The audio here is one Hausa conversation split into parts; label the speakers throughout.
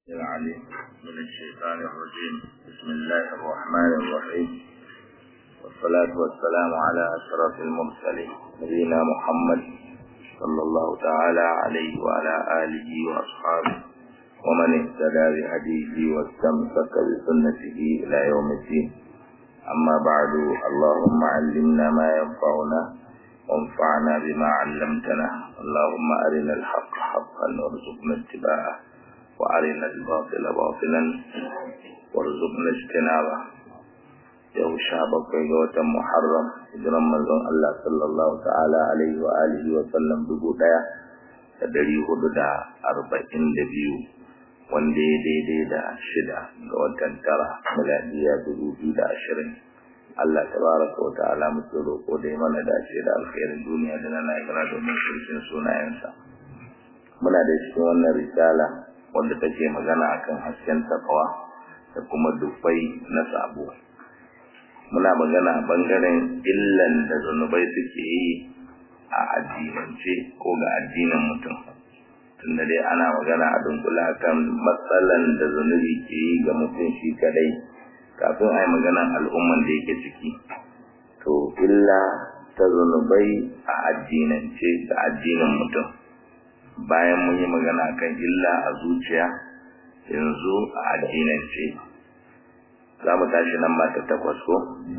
Speaker 1: العليم من الشيطان الرجيم بسم الله الرحمن الرحيم والصلاة والسلام على أشرف المرسلين نبينا محمد صلى الله تعالى عليه وعلى آله وأصحابه ومن اهتدى بهديه واستمسك بسنته إلى يوم الدين أما بعد اللهم علمنا ما ينفعنا وانفعنا بما علمتنا اللهم أرنا الحق حقا وارزقنا اتباعه وأرنا الباطل باطلا وارزقنا اجتنابه yau sha bakwai ga watan Muharram hijiran manzon Allah sallallahu ta'ala alaihi wa alihi wa sallam dubu daya da dari hudu da arba'in da biyu wanda ya daidai da shida ga watan tara miladiya dubu biyu da ashirin Allah tabaraka wa ta'ala muke roƙo da ya mana dace da alkhairin duniya da na lahira domin shirkin sunayensa muna da cikin wannan risala wanda take magana akan hasken takawa da kuma dubbai na sabo muna magana a bangaren illan da zunubai suke yi a addinance ko ga addinin mutum tunda dai ana magana a dunkula kan matsalan da zunubi ke yi ga mutum shi kadai kafin a yi magana al'umman da yake ciki to illa ta zunubai a addinance da addinin mutum bayan mun yi magana kan illa a zuciya yanzu a addinance za mu tashi nan ba ta takwas ko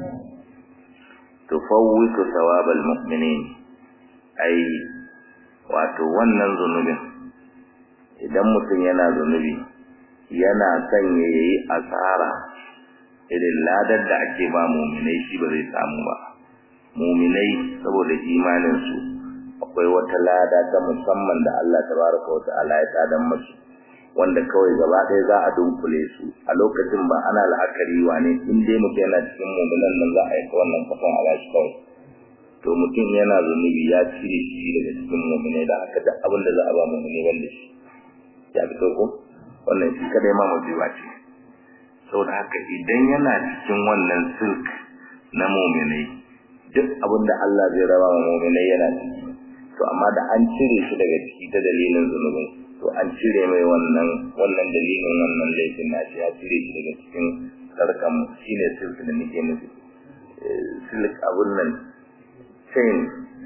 Speaker 1: tufawwitu thawabal mu'minin ai wato wannan zunubin idan mutum yana zunubi yana son ya yi asara irin ladar da ake ba muminai shi ba zai samu ba muminai saboda imaninsu akwai wata lada ta musamman da Allah tabaraka wa ta'ala ya tadan musu wanda kawai gaba ɗaya za a dunkule su a lokacin ba ana la'akari wane in dai mutum yana cikin muminan nan za a yi wannan kafan a bashi kawai to mutum yana zunubi ya cire shi daga cikin muminai da haka duk abin da za a ba muminai wanda shi ya fito ko wannan shi kadai ma musiba ce saboda haka idan yana cikin wannan silk na muminai duk abin da Allah zai raba wa muminai yana ciki to amma da an cire shi daga ciki ta dalilin zunubin to an cire mai wannan wannan dalilin wannan laifin nashi ya cire shi daga cikin sarkan shine silk da nake nufi silk abun nan chain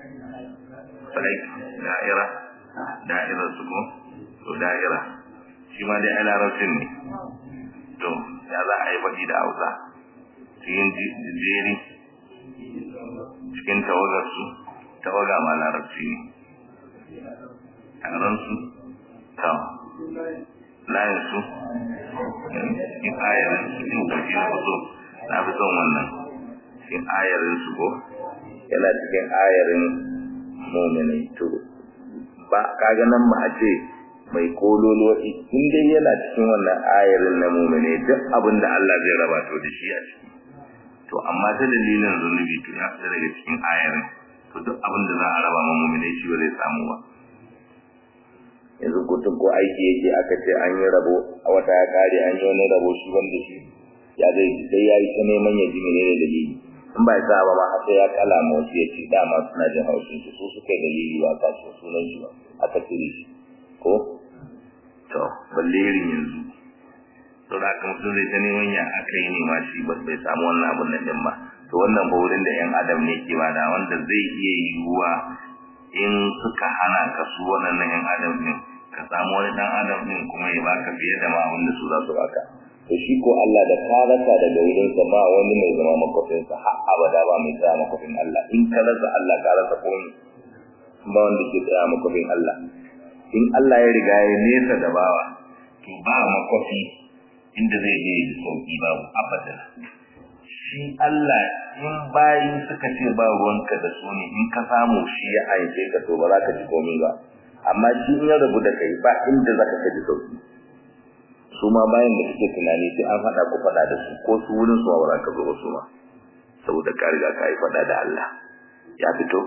Speaker 1: like da'ira da'ira su ko to da'ira shi ma dai ana rafin ne to ya za a yi faɗi da hausa cikin jeri cikin tawagarsu tawaga ma larabci ne taronsu ta layinsu cikin ayarinsu in kwaji na fito na fi son wannan cikin ayarinsu ko yana cikin ayarin mominai to ba kaga nan ma a ce mai kololuwa in dai yana cikin wannan ayarin na muminai duk abin da Allah zai raba to da shi a ciki to amma ta dalilin zunubi to ya fita daga cikin ayarin to duk abin da za a raba ma muminai shi ba zai samu ba yanzu kutun ko aiki yake aka ce an yi rabo a wata ya kare an yi wani rabo shi wanda shi ya zai sai ya yi ta neman ya ji menene dalili in ba sa ba ma har sai ya kala ma wasu ya ce dama suna jin haushin shi su suka yi dalili ba ka ce sunan shi ba aka cire shi ko to balle irin yanzu to da aka mutum zai ta neman ya aka yi nema shi ba bai samu wannan abun nan din ba to wannan ba wurin da yan adam ne ke bada wanda zai iya yiwuwa in suka hana ka su wannan yan adam din ka samu wani dan adam din kuma ya baka fiye da ma wanda su za su baka to shi ko Allah da ka rasa daga wurin sa ba wani mai zama makofin sa har abada ba mai tsaya makofin Allah in ka rasa Allah ka rasa komai ba wanda ke tsaya makofin Allah in Allah ya riga ya nesa da bawa to ba makofi inda zai je da sauki babu abada shi Allah in bayin suka ce ba ruwanka da su ne in ka samu shi ya aike ka to ba za ka ji komai ba amma shi in ya rabu da kai ba inda za ka ji sauki su ma bayan da suke tunani sai an faɗa ku faɗa da su ko su wurin su ba za ka zo ba su ma saboda ka riga ka yi faɗa da Allah ya fito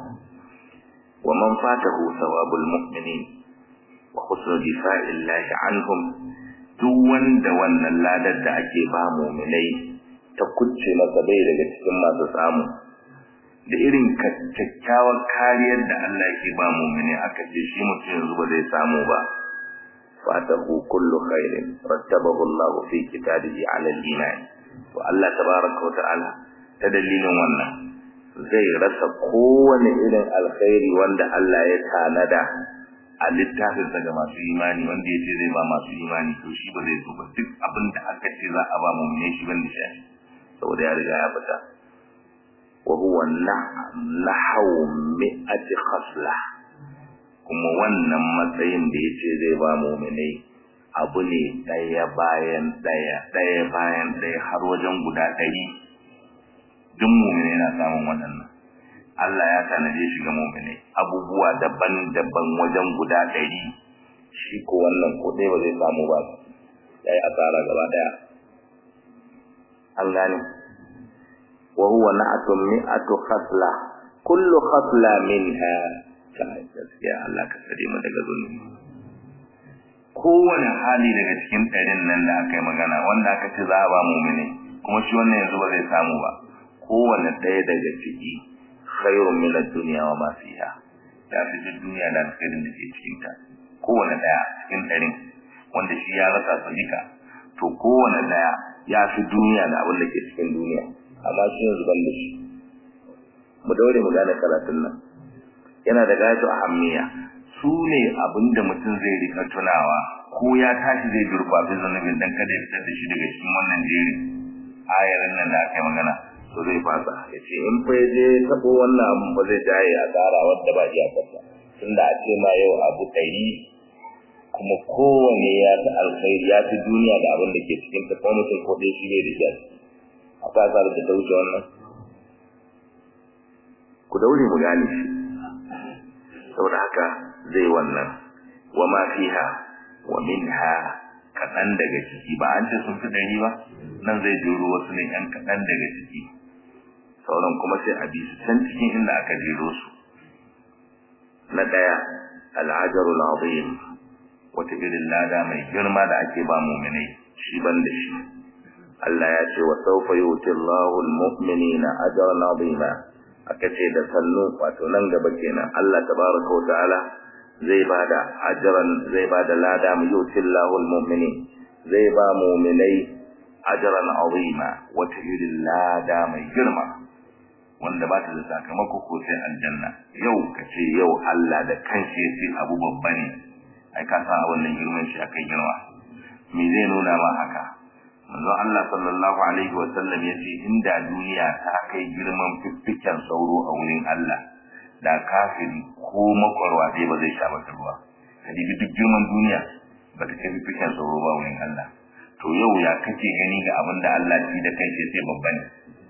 Speaker 1: ومن فاته ثواب المؤمنين وحسن دفاع الله عنهم duk wanda wannan ladar da ake ba mu'minai ta kucce masa bai daga cikin masu samu da irin kyakkyawar kariyar da Allah ke ba mu'mini aka ce shi mutum yanzu ba zai samu ba fatahu kullu khairin rattabahu Allah fi kitabihi ala al-iman to Allah tabaraka wa ta'ala ta dalilin wannan zai rasa kowane irin alkhairi wanda Allah ya tanada a littafin ga masu imani wanda ya ce zai ba masu imani to shi ba zai so ba duk abin da aka ce za a ba mu ne shi ban da shi saboda ya riga ya fita wa huwa nahaw mi'ati khasla kuma wannan matsayin da yace zai ba mu'minai abu ne daya bayan daya daya bayan daya har wajen guda ɗari duk mu'minai na samun waɗannan Allah ya tanade shi ga mu'minai abubuwa daban-daban wajen guda ɗari shi ko wannan ko dai ba zai samu ba yayi asara gaba daya an gane wa huwa na'atun mi'atu khasla kullu khasla minha gaskiya Allah ka tsare mu daga zulmi kowane hali daga cikin ɗarin nan da aka yi magana wanda aka ce za a ba mu'mini kuma shi wannan yanzu ba zai samu ba kowane ɗaya daga ciki khairun min ad-dunya wa ma fiha ya fi duniya da alkhairin da ke cikin ta kowane ɗaya cikin ɗarin wanda shi ya rasa su duka to kowane ɗaya ya fi duniya da abin da ke cikin duniya amma shi yanzu ban da shi mu daure mu gane karatun nan yana da gato a hammiya su ne abin da mutum zai rika tunawa ko ya tashi zai gurfafi zanubin dan kada ya fitar da shi daga cikin wannan jerin ayarin nan da aka yi magana to zai fasa ya ce in fa ya je taɓo wannan abin ba zai jaye a tsara wadda ba iya fasa tunda a ce ma yau abu ɗari kuma kowane ya fi alkhairi ya fi duniya da abin da ke cikin ta kuma mutum ko dai shi bai da shi a kasa da ta wuce wannan ku daure mu gane shi saboda haka zai wannan wa ma fiha wa minha kaɗan daga ciki ba an ce sun fi ɗari ba nan zai jero wasu ne ‘yan kaɗan daga ciki sauran kuma sai a bi su can cikin inda aka jero su na ɗaya al'ajarul azim wata irin lada mai girma da ake ba muminai shi ban da shi Allah ya ce wa sawfa yuti Allahu al-mu'minina ajran azima aka ce da sannu wato nan gaba kenan Allah tabaraka wa ta'ala zai bada ajran zai bada lada mu yuti Allahu al-mu'minin zai ba mu'minai ajran azima wata irin lada mai girma wanda ba ta da sakamako ko sai aljanna yau kace yau Allah da kanshi ya ce abu babba ne ai ka san a wannan girman shi akai girma me zai nuna ma haka manzon Allah sallallahu alaihi wa sallam yace inda duniya ta kai girman fiffiken sauro a wurin Allah da kafiri ko makwarwa dai ba zai sha mata ruwa kadibi duk girman duniya ba ta kai fiffiken sauro ba wurin Allah to yau ya kake gani ga abin da Allah shi da kai sai babba ne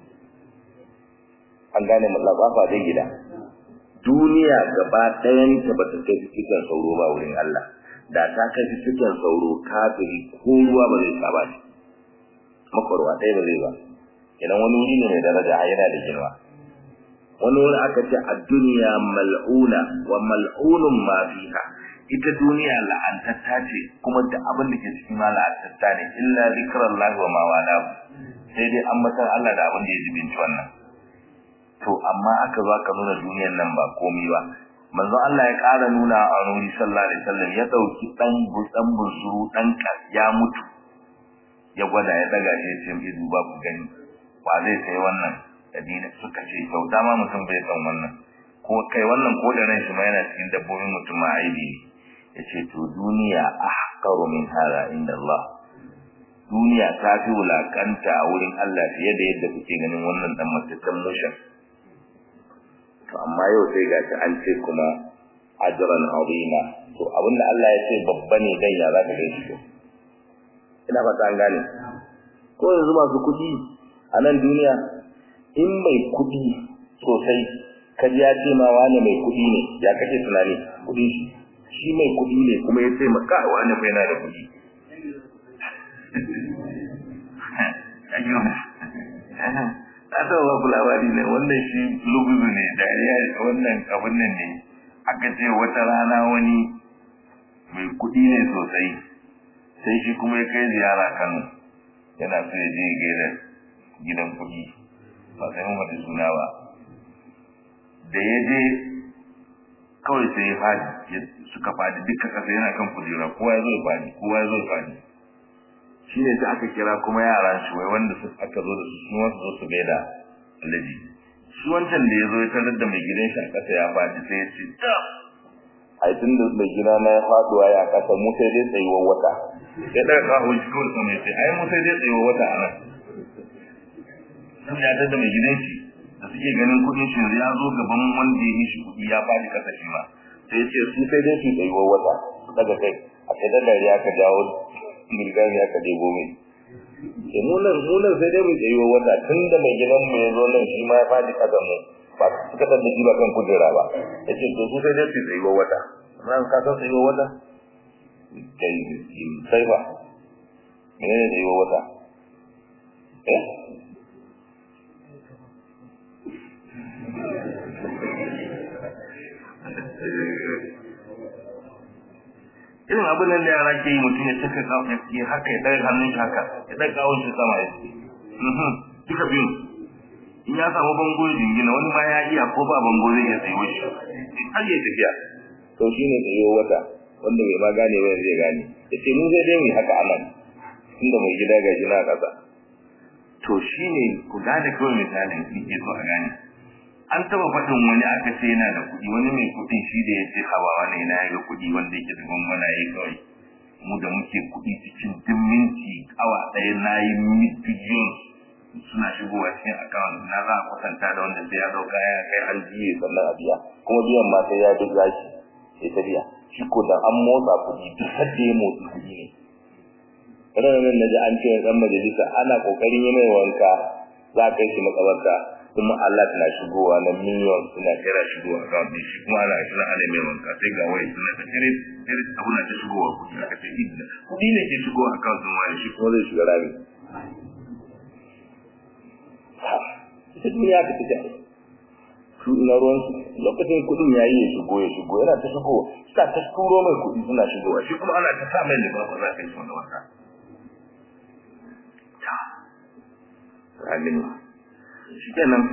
Speaker 1: an gane mutlafafa dai gida duniya gaba ɗayan ta ba ta kai fiffiken sauro ba wurin Allah da ta kai fiffiken sauro kafiri ko ruwa ba zai sha ba shi makwarwa ɗaya ba zai ba idan wani wuri ne mai daraja a yana da girma wani wuri aka ce a duniya mal'una wa mal'unun ma fiha ita duniya la'antatta ce kuma da abin da ke cikin ma la'antatta ne illa zikrallahi wa ma wala sai dai an matar Allah da abin da ya jibinci wannan to amma aka zo aka nuna duniyar nan ba komai ba manzo Allah ya ƙara nuna a nuri sallallahu alaihi wasallam ya dauki dan butsan busuru dan ya mutu ya gwada ya daga shi sai ya duba ku gani ba zai sai wannan dabina suka ce kyauta ma mutum bai san wannan ko kai wannan ko da ran shi ma yana cikin dabbobin mutum ma aibi ne yace to duniya ahqaru min hada inda Allah duniya ta fi wulakanta a wurin Allah fiye da yadda kuke ganin wannan dan mataccen mushin to amma yau sai gashi an ce kuma ajran azima to abinda Allah ya ce babba ne dan ya zaka ga shi ina fata an gane ko yanzu masu kuɗi a nan duniya in mai kuɗi sosai kaji ya ce ma wani mai kuɗi ne ya kake tunani kuɗi shi shi mai kuɗi ne kuma ya ce maka wani fa yana da kuɗi na taɓa ba ku labari ne wannan shi luguzu ne dariya wannan abin nan ne aka ce wata rana wani mai kuɗi ne sosai sai shi kuma ya kai ziyara Kano yana so ya je gaida gidan kuɗi ba sai mun mata suna ba da ya je kawai sai ya fadi suka fadi duka kasa yana kan kujera kowa ya zo ya fadi kowa ya zo ya fadi shi ne sai aka kira kuma yaran shi wai wanda su aka zo da su su wasu zo su gaida alaji shi wancan da ya zo ya tarar da mai gidan shi a kasa ya fadi sai ya ce ai tun da mai gida na ya faduwa ya kasa mu sai dai tsayuwar wata ya daga kawo shi kawai sama ya ce ai mu sai dai tsayuwar wata a nan sun ya da mai gidan shi da suke ganin kuɗin shi ya zo gaban wanda ya yi shi kuɗi ya faɗi kasa shi ma sai ya ce su sai dai su tsayuwar wata daga kai a kai da dariya ka jawo girgami aka debo mai ke munan munan sai dai mu tsayuwar wata tun da mai gidan mu ya zo nan shi ma ya faɗi kasa mu ba suka da shi ba kan kujera ba ya ce to su sai dai su tsayuwar wata ran ka san tsayuwar wata kai sai ba menene tsayuwar wata eh irin abin nan da yara ke yi mutum ya saka kawo ya haka ya ɗaga hannun shi haka ya ɗaga kawon shi sama ya ce duka biyu in ya samu bango ya jingina wani ma ya iya ko ba bango zai iya tsayo shi har ya tafiya to shi ne tsayo wata wanda bai ma gane ba zai gane ya ce mu zai dai mu haka anan tunda mai gida ga shi na ƙasa to shi ne ku gane kawai misalin ke so a gane an taba faɗin wani aka ce yana da kuɗi wani mai kuɗi shi da ya ce hawa wani yana ya ga kuɗi wanda yake da gwangwana ya kawai mu da muke kuɗi cikin duk minti awa ɗaya na yi biliyon suna shigowa cikin akawun na za a kwatanta da wanda sai ya ɗauka ya kai an jiye sannan a biya kuma biyan ma sai ya duk zaki sai ta biya shi ko da an motsa kuɗi duk hadda ya motsi kuɗi ne ranar na ji an ce ɗan majalisa ana ƙoƙarin yi mai wanka za a kai shi makabarta kuma Allah na shigowa na miliyon suna kira shigowa ga wani shi kuma ana kira ana mai wanka sai ga wai suna ta kire kire abu na ta shigowa kuɗi aka ce idda kuɗi ne ke shigowa a kan sun wani shi kuma zai shiga rami ita duniya ka ta jare su ina ruwan su lokacin kuɗin ya yi ya shigo ya shigo yana ta shigo suna ta turo mai kuɗi suna shigowa shi kuma ana ta sa mai limafa za ka yi wanda wata Amin. shikenan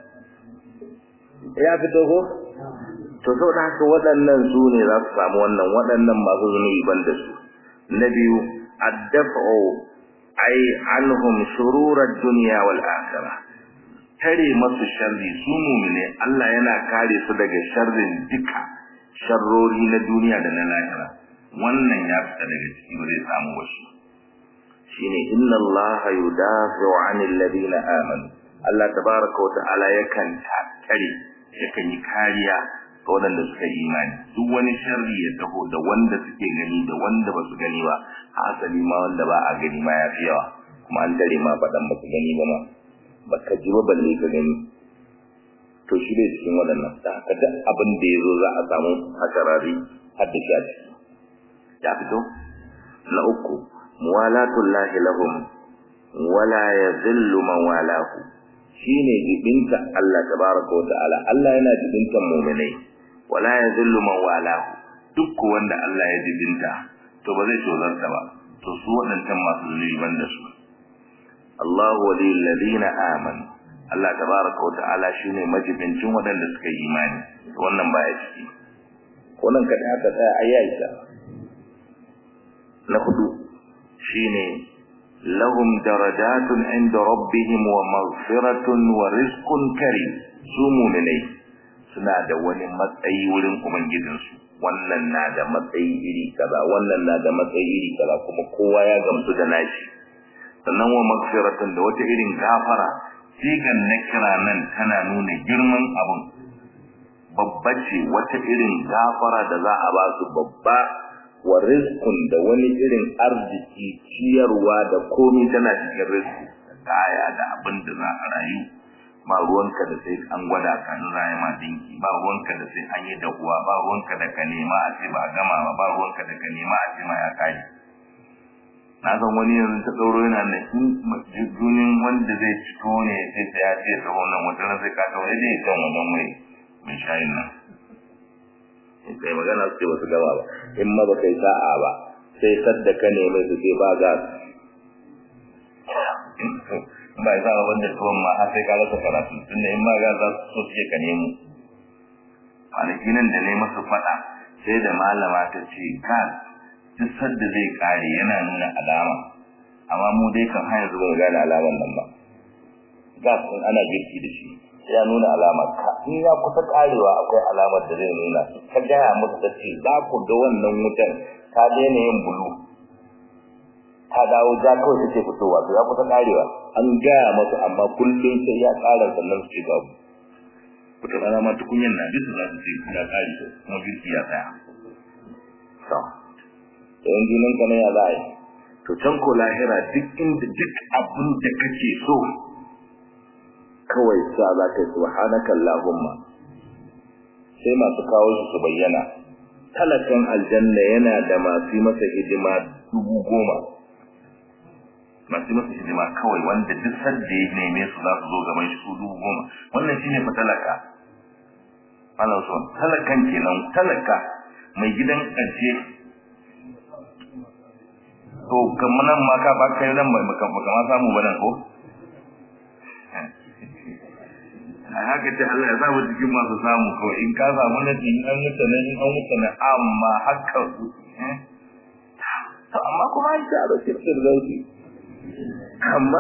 Speaker 1: ya fito ko to saboda haka waɗannan su ne za su samu wannan waɗannan masu zunubi ban da su na biyu addafa'u ai anhum shururad dunya wal akhirah tare masu sharri su mu'mine Allah yana kare su daga sharrin duka sharrori na duniya da na lahira wannan ya fita daga ciki ba zai samu wasu shine inna Allah yudafi'u 'anil ladina amanu Allah tabaraka wa ta'ala yakan tare yakan yi kariya ga waɗanda suka yi imani duk wani sharri ya taho da wanda suke gani da wanda ba su gani ba hasali ma wanda ba a gani ma ya fi yawa kuma an tare ma faɗan ba su gani ba ma ba ka ji ba balle ka gani to shi dai cikin waɗannan da haka duk abin da ya zo za a samu hasarari har da shi a ciki ya fito na uku muwalatullahi lahum wala yadhillu man walahu shine jibinta Allah tabaraka wa ta'ala Allah yana jibintan mu'minai wala yadhillu man walahu duk wanda Allah ya jibinta to ba zai tozarta ba to su wadannan masu zunubi banda su Allahu waliyul ladina amanu Allah tabaraka wa ta'ala shine majibincin wadanda suka yi imani wannan baya ciki wannan kada aka tsaya ayyaita na hudu shine lahum darajatun inda rabbihim wa maghfiratun wa rizqun karim su mu'minai suna da wani matsayi wurin ubangijinsu wannan na da matsayi iri kaza wannan na da matsayi iri kaza kuma kowa ya gamsu da nashi sannan wa maghfiratun da wata irin gafara sigan na kira nan tana nuna girman abun babba ce wata irin gafara da za a ba su babba wa rizqun da wani irin arziki ciyarwa da komai tana cikin rizqi kaya da abin da za a rayu ba ruwanka da sai an gwada ka in rayu ma dinki ba ruwanka da sai an yi da uwa ba ruwanka da ka nema a ce ba gama ba ba ruwanka da ka nema a ce ma ya kai na san wani yanzu ta tsoro yana da junin wanda zai fito ne sai ta ya ce ta wannan wata sai ka ta wani zai kan wannan mai mai shayin nan kai magana su ce ba su gama ba in ma ba kai sa'a ba sai sadda ka neme su ce ba gas ba ya sa'a wanda tuwon ma har sai ka rasa karatu tunda in ma gas za su so su ka nemo kwanaki nan da ne masa faɗa sai da malama ta ce gas duk sadda zai kare yana nuna alama amma mu dai kan har yanzu ba gane alaman nan ba gas din ana girki da shi ya nuna alama ka in ya kusa karewa akwai alamar da zai nuna ka gaya musu da ce za ku ga wannan wutan ta daina yin bulu ta dawo ja kawai take fitowa to ya kusa karewa an gaya masu amma kullum sai ya kara sannan su ce babu wata rana ma tukunyan na bisa za su ce ya kare kuma girki ya tsaya to yawan junan ka na ya za a yi to can ko lahira duk inda duk abin da kake so kawai sa za ka yi subhanaka allahumma sai masu kawo su su bayyana talakan aljanna yana da masu masa hidima dubu goma masu masa hidima kawai wanda duk sadda ya neme su za su zo gaban shi su dubu goma wannan shine fa talaka Allah son talakan kenan talaka mai gidan ƙarshe to kamar nan ma ka ba kai ran mai maka maka ma samu ba nan ko a haka ce Allah ya sa mu cikin masu samu ko in ka samu na in an mutu na in an mutu na amma haka to amma kuma an ta da sirrin zauki amma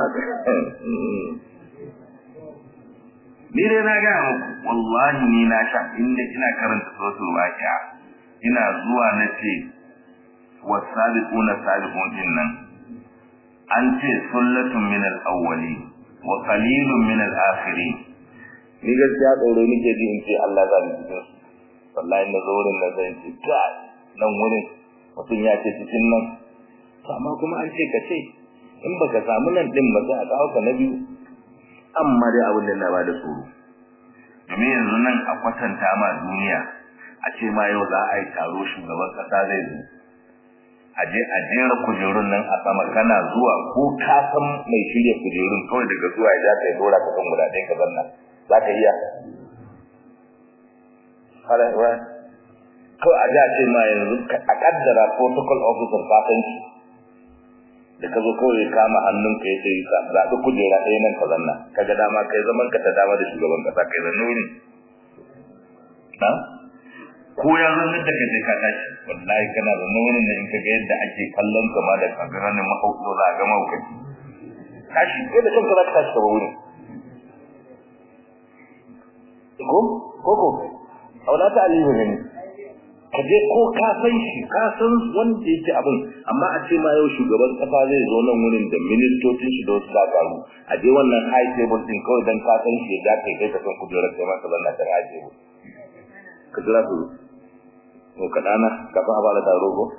Speaker 1: ni dai na ga muku wallahi ni na sha inda ina karanta suratul waqi'a ina zuwa na ce wasabiquna sabiqun dinnan an ce sullatun min al-awwali wa qalilun min al-akhirin ni gaskiya tsoro nake ji in ce Allah za ni cikin wallahi na zo wurin na zan ce kai nan wurin mutum ya ce cikin nan to amma kuma an ce ka ce in baka samu nan din ba sai a kawo ka na biyu amma dai abin da na ba da tsoro domin yanzu nan a kwatanta ma duniya a ce ma yau za a yi taro shugaban kasa zai zo a je a jera kujerun nan a sama kana zuwa ko ka san mai shirya kujerun kawai daga zuwa ya za ka yi dora ka kan guda ɗaya ka zanna za ka iya kawai a da ce ma yanzu a kaddara protocol officer ka san shi da ka zo kawai kama hannunka ya ce zaɓi kujera ɗaya nan ka zanna ka ga dama kai zaman ka ta dama da shugaban kasa kai zanne wuri na ko ya zo da ka je ka tashi wallahi kana zanne wurin da in ka ga yadda ake kallon ka ma da kagaranin mahaukaci za a ga mahaukaci tashi kai da kanka za ka tashi ka ba wurin ko ko ko aula ta alihu ne ka je ko ka san shi ka san wanda yake abin amma a ce ma yau shugaban kasa zai zo nan wurin da ministocin shi da wasu dakaru a je wannan high table din kawai dan ka san shi da kai kai ka san kujerar kai ma ka zanna kan high table ka jira su ko ka dana ka fa ba da taro ko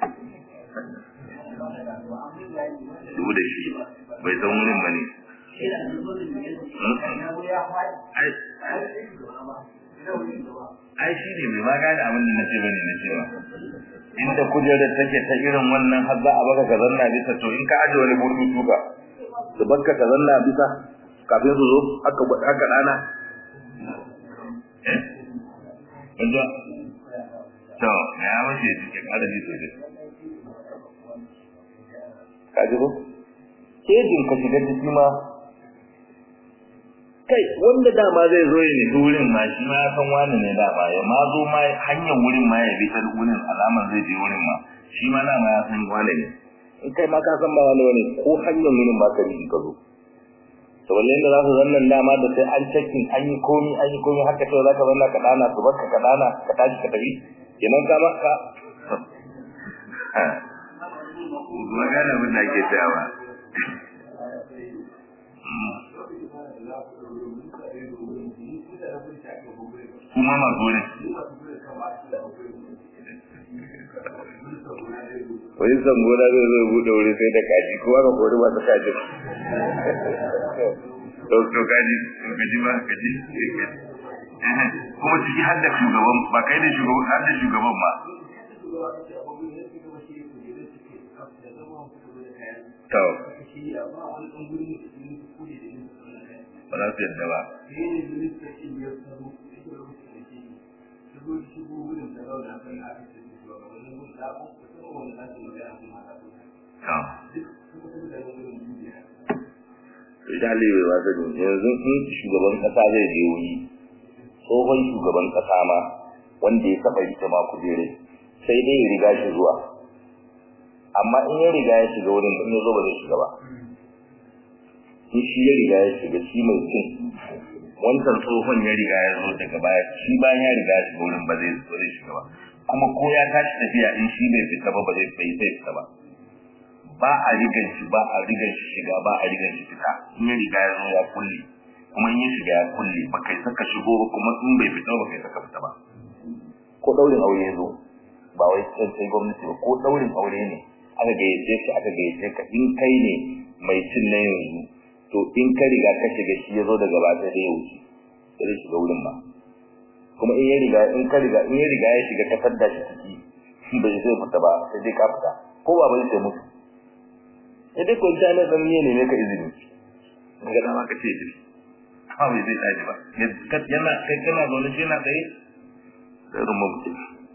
Speaker 1: dubu da shi bai san wurin bane ai shi ne mai magana abin da nace bane na cewa inda kujerar take ta irin wannan har za a baka ka zanna bisa to in ka aje wani burtu tuka su baka ka zanna bisa kafin su zo aka aka dana eh inda to ya mace cikin adadi to dai ka ji ko kejin ka shiga ciki ma kai wanda dama zai zo ya nufi wurin ma shi ma ya san wani ne dama ya ma zo ma hanyar wurin ma ya bi ta wurin alamar zai je wurin ma shi ma dama ya san wani ne in kai ma ka san ba wani wani ko hanyar wurin ba ka bi ka zo to walle inda za su zannan dama da sai an cikin an yi komi an yi komi haka sai za ka zanna ka dana su barka ka dana ka tashi ka tafi kenan ka ma ka magana abin da ake cewa kuma masu wurin wani sangona zai zai buɗe wuri sai da kaji kuma ka kori masu kaji to kaji kaji ba kaji kuma ciki har da shugaban ba kai da shugaban har da shugaban ba to ba za su yadda ba Ita Aliyu ba zai yanzu sun shugaban kasa zai je wuri, tsohon shugaban kasa ma wanda ya taba rike ma kujere sai dai ya riga shi zuwa amma in ya riga ya shiga wurin in ya zo ba zai shiga ba in shi ya riga ya shiga shi mai cin wancan tsohon ya riga ya zo daga baya shi bayan ya riga ya shiga wurin ba zai zo zai shiga ba kuma ko ya tashi tafiya in shi bai fita ba ba zai bai zai fita ba ba a rigan shi ba a rigan shi shiga ba a rigan shi fita in ya riga ya zo ya kulle kuma in ya shiga ya kulle ba kai saka shigo ba kuma in bai fita ba kai saka fita ba ko daurin aure ya zo ba wai sai sai gwamnati ba ko daurin aure ne aka gayyace shi aka gayyace ka in kai ne mai cin na yanzu to in ka riga ka shiga shi ya zo daga ba sai ya wuce sai shiga wurin ba kuma in ya riga in ka riga in ya riga ya shiga ka fadda shi ciki bai zai fita ba sai dai ka fita ko ba bai sai mutu sai dai kun ta na dan miye ne ka izini daga dama ka ce izini amma bai zai tashi ba yana kai kana zaune shi yana tsaye sai rumma mutum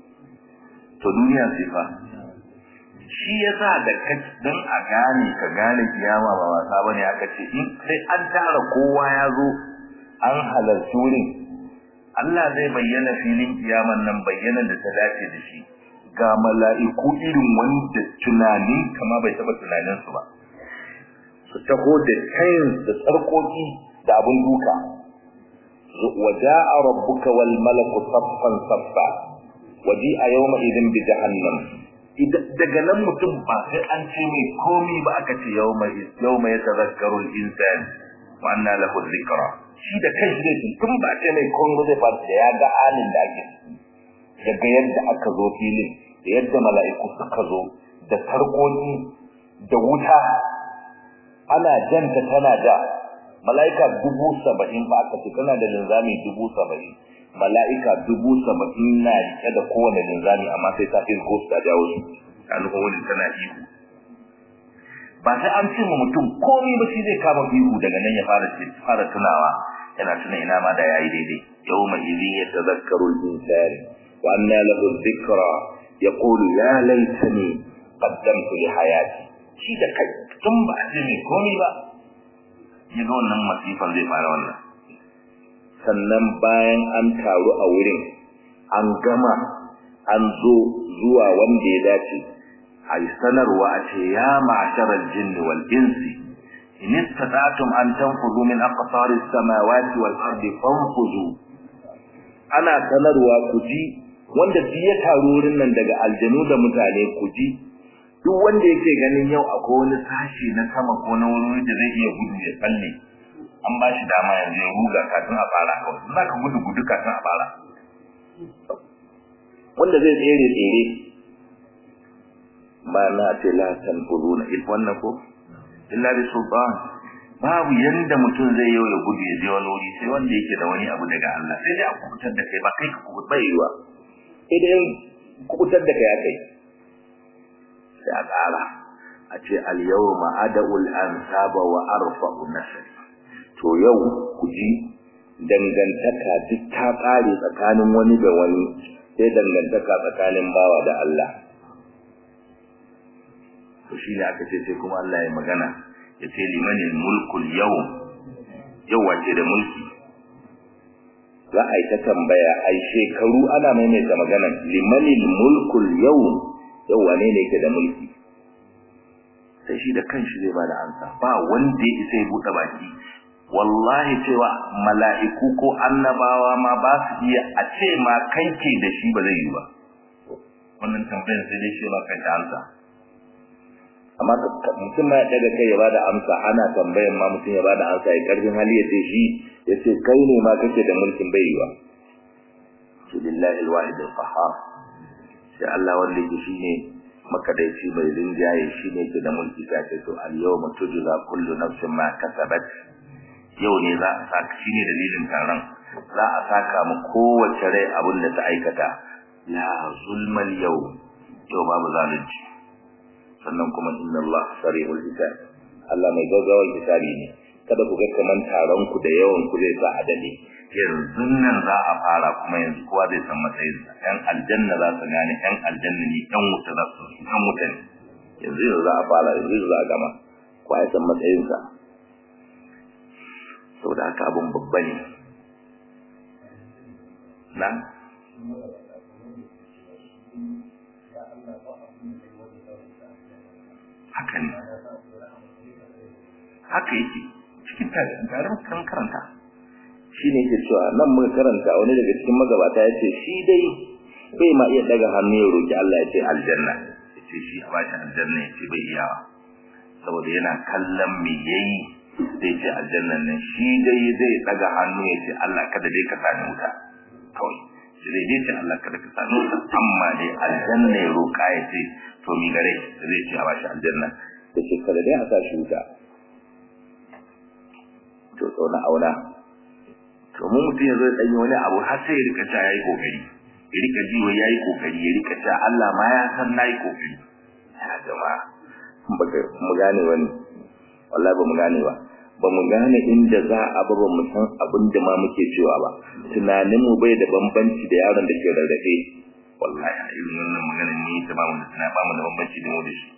Speaker 1: to duniya sai fa shi yasa da dan a gane ka gane kiyama ba wasa bane aka ce in sai an tara kowa ya zo an halarci wurin Allah zai bayyana filin kiyaman nan bayyana da ta dace da shi ga mala'iku irin wanda tunanin kama bai taba tunanin su ba su taho da kayan da tsarkoki da abun duka waja'a rabbuka wal malaku saffan saffa waji'a yawma idin bi jahannam daga nan mutum ba sai an ce mai komi ba aka ce yawma yawma yatazakkaru al-insan wa anna lahu dhikra shi da kai zai ji tun ba ce mai komi zai fara da ya ga halin da ake daga yadda aka zo filin da yadda mala'iku suka zo da sarkoki da wuta ana janta tana da mala'ika dubu saba'in ba aka ce tana da linzami dubu saba'in mala'ika dubu saba'in na rike da kowane linzami amma sai ta fi ko ta jawo su a nufin wani tana ihu ba sai an ce ma mutum komai ba shi zai kama ihu daga nan ya fara fara tunawa yana tuna ina ma da yayi daidai yawma idhin yatadhakkaru al-insan wa anna lahu dhikra yaqulu ya laitani qaddamtu li hayati shi da kai tun ba a ce mai komai ba ya ga wannan masifan zai fara wannan sannan bayan an taru a wurin an gama an zo zuwa wanda ya dace a yi sanarwa a ce ya ma'asharar jinni wal insi in istata'tum an tanfuzu min aqtari samawati wal ardi fanfuzu ana sanarwa ku ji wanda duk ya taru wurin nan daga aljanu da mutane ku ji duk wanda yake ganin yau akwai wani sashi na sama ko na wuri da zai iya gudu ya tsalle an ba shi dama yanzu ya ruga kafin a fara kawai za ka gudu gudu kafin a fara wanda zai tsere tsere ba na ce la tanfuruna il wannan ko illa bi sultan babu yanda mutum zai yau ya gudu ya je wani wuri sai wanda yake da wani abu daga Allah sai dai a kubutar da kai ba kai ka kubutar bai yiwa sai dai kubutar da kai ya kai sai a ƙara a ce al-yawma ada'ul ansaba wa arfa'u nasr to yau ku ji dangantaka duk ta ƙare tsakanin wani da wani sai dangantaka tsakanin bawa da Allah to shi ne aka ce sai kuma Allah ya magana ya ce limanin mulkul yau yau wace da mulki za a yi ta tambaya ai shekaru ana maimaita magana limanin mulkul yau yau wane ne yake da mulki sai shi da kanshi zai bada ansa ba wanda ya isa ya buɗe baki wallahi cewa mala'iku ko annabawa ma ba su iya a ce ma kai ke da shi ba zai yi ba wannan tambayar sai dai shi ba kai ta amsa amma mutum ma ya daga kai ya bada amsa ana tambayar ma mutum ya bada amsa ya karfin hali ya ce shi ya ce kai ne ma kake da mulkin bai yi ba shi lillahi alwahid alqahar sai Allah wanda yake shine makadaici mai rinjaye shine ke da mulki ta ce to al yawma tujza kullu nafsin ma kasabat yau ne za a saka shine dalilin taron za a saka mu kowace rai abin da ta aikata la zulmal yau yau babu zalunci sannan kuma inna Allah sari'ul hisab Allah mai gaggawar hisabi ne kada ku ga kaman taron ku da yawan ku zai sa adali yanzu nan za a fara kuma yanzu kowa zai san matsayin sa yan aljanna za su gane yan aljanna ne yan wuta za su yan wuta ne yanzu yanzu za a fara yanzu za a gama kowa ya san matsayin sa saboda haka abun babba ne na haka ne haka yake cikin tarin kan karanta
Speaker 2: shi ne ke cewa nan muka karanta wani daga cikin magabata ya ce shi dai bai ma iya daga hannu ya roki Allah ya ce aljanna
Speaker 1: ya ce shi a bashi aljanna ya ce bai iyawa saboda yana kallon me yayi zai ce aljannan nan shi dai zai daga hannu ya ce Allah kada dai ka sani wuta kawai shi zai dai ce Allah kada ka sani wuta amma dai aljanna ya roka ya ce to mi gare zai ce a bashi aljanna
Speaker 2: ya ce kada dai a sa shi wuta to tsauna auna
Speaker 1: to mu mutum ya zo ya ɗanyi wani abu har sai ya rika ta yayi kokari ya rika ji wai yayi kokari ya rika ta Allah ma ya san nayi kokari ya jama'a
Speaker 2: baka mu gane wani wallahi ba mu gane ba ba mu gane inda za a ba ba mu san abin da ma muke cewa ba tunanin mu bai da bambanci da yaron da ke rarrafe
Speaker 1: wallahi a irin wannan maganar ni ta ba mu da tana ba mu da bambanci da mu da shi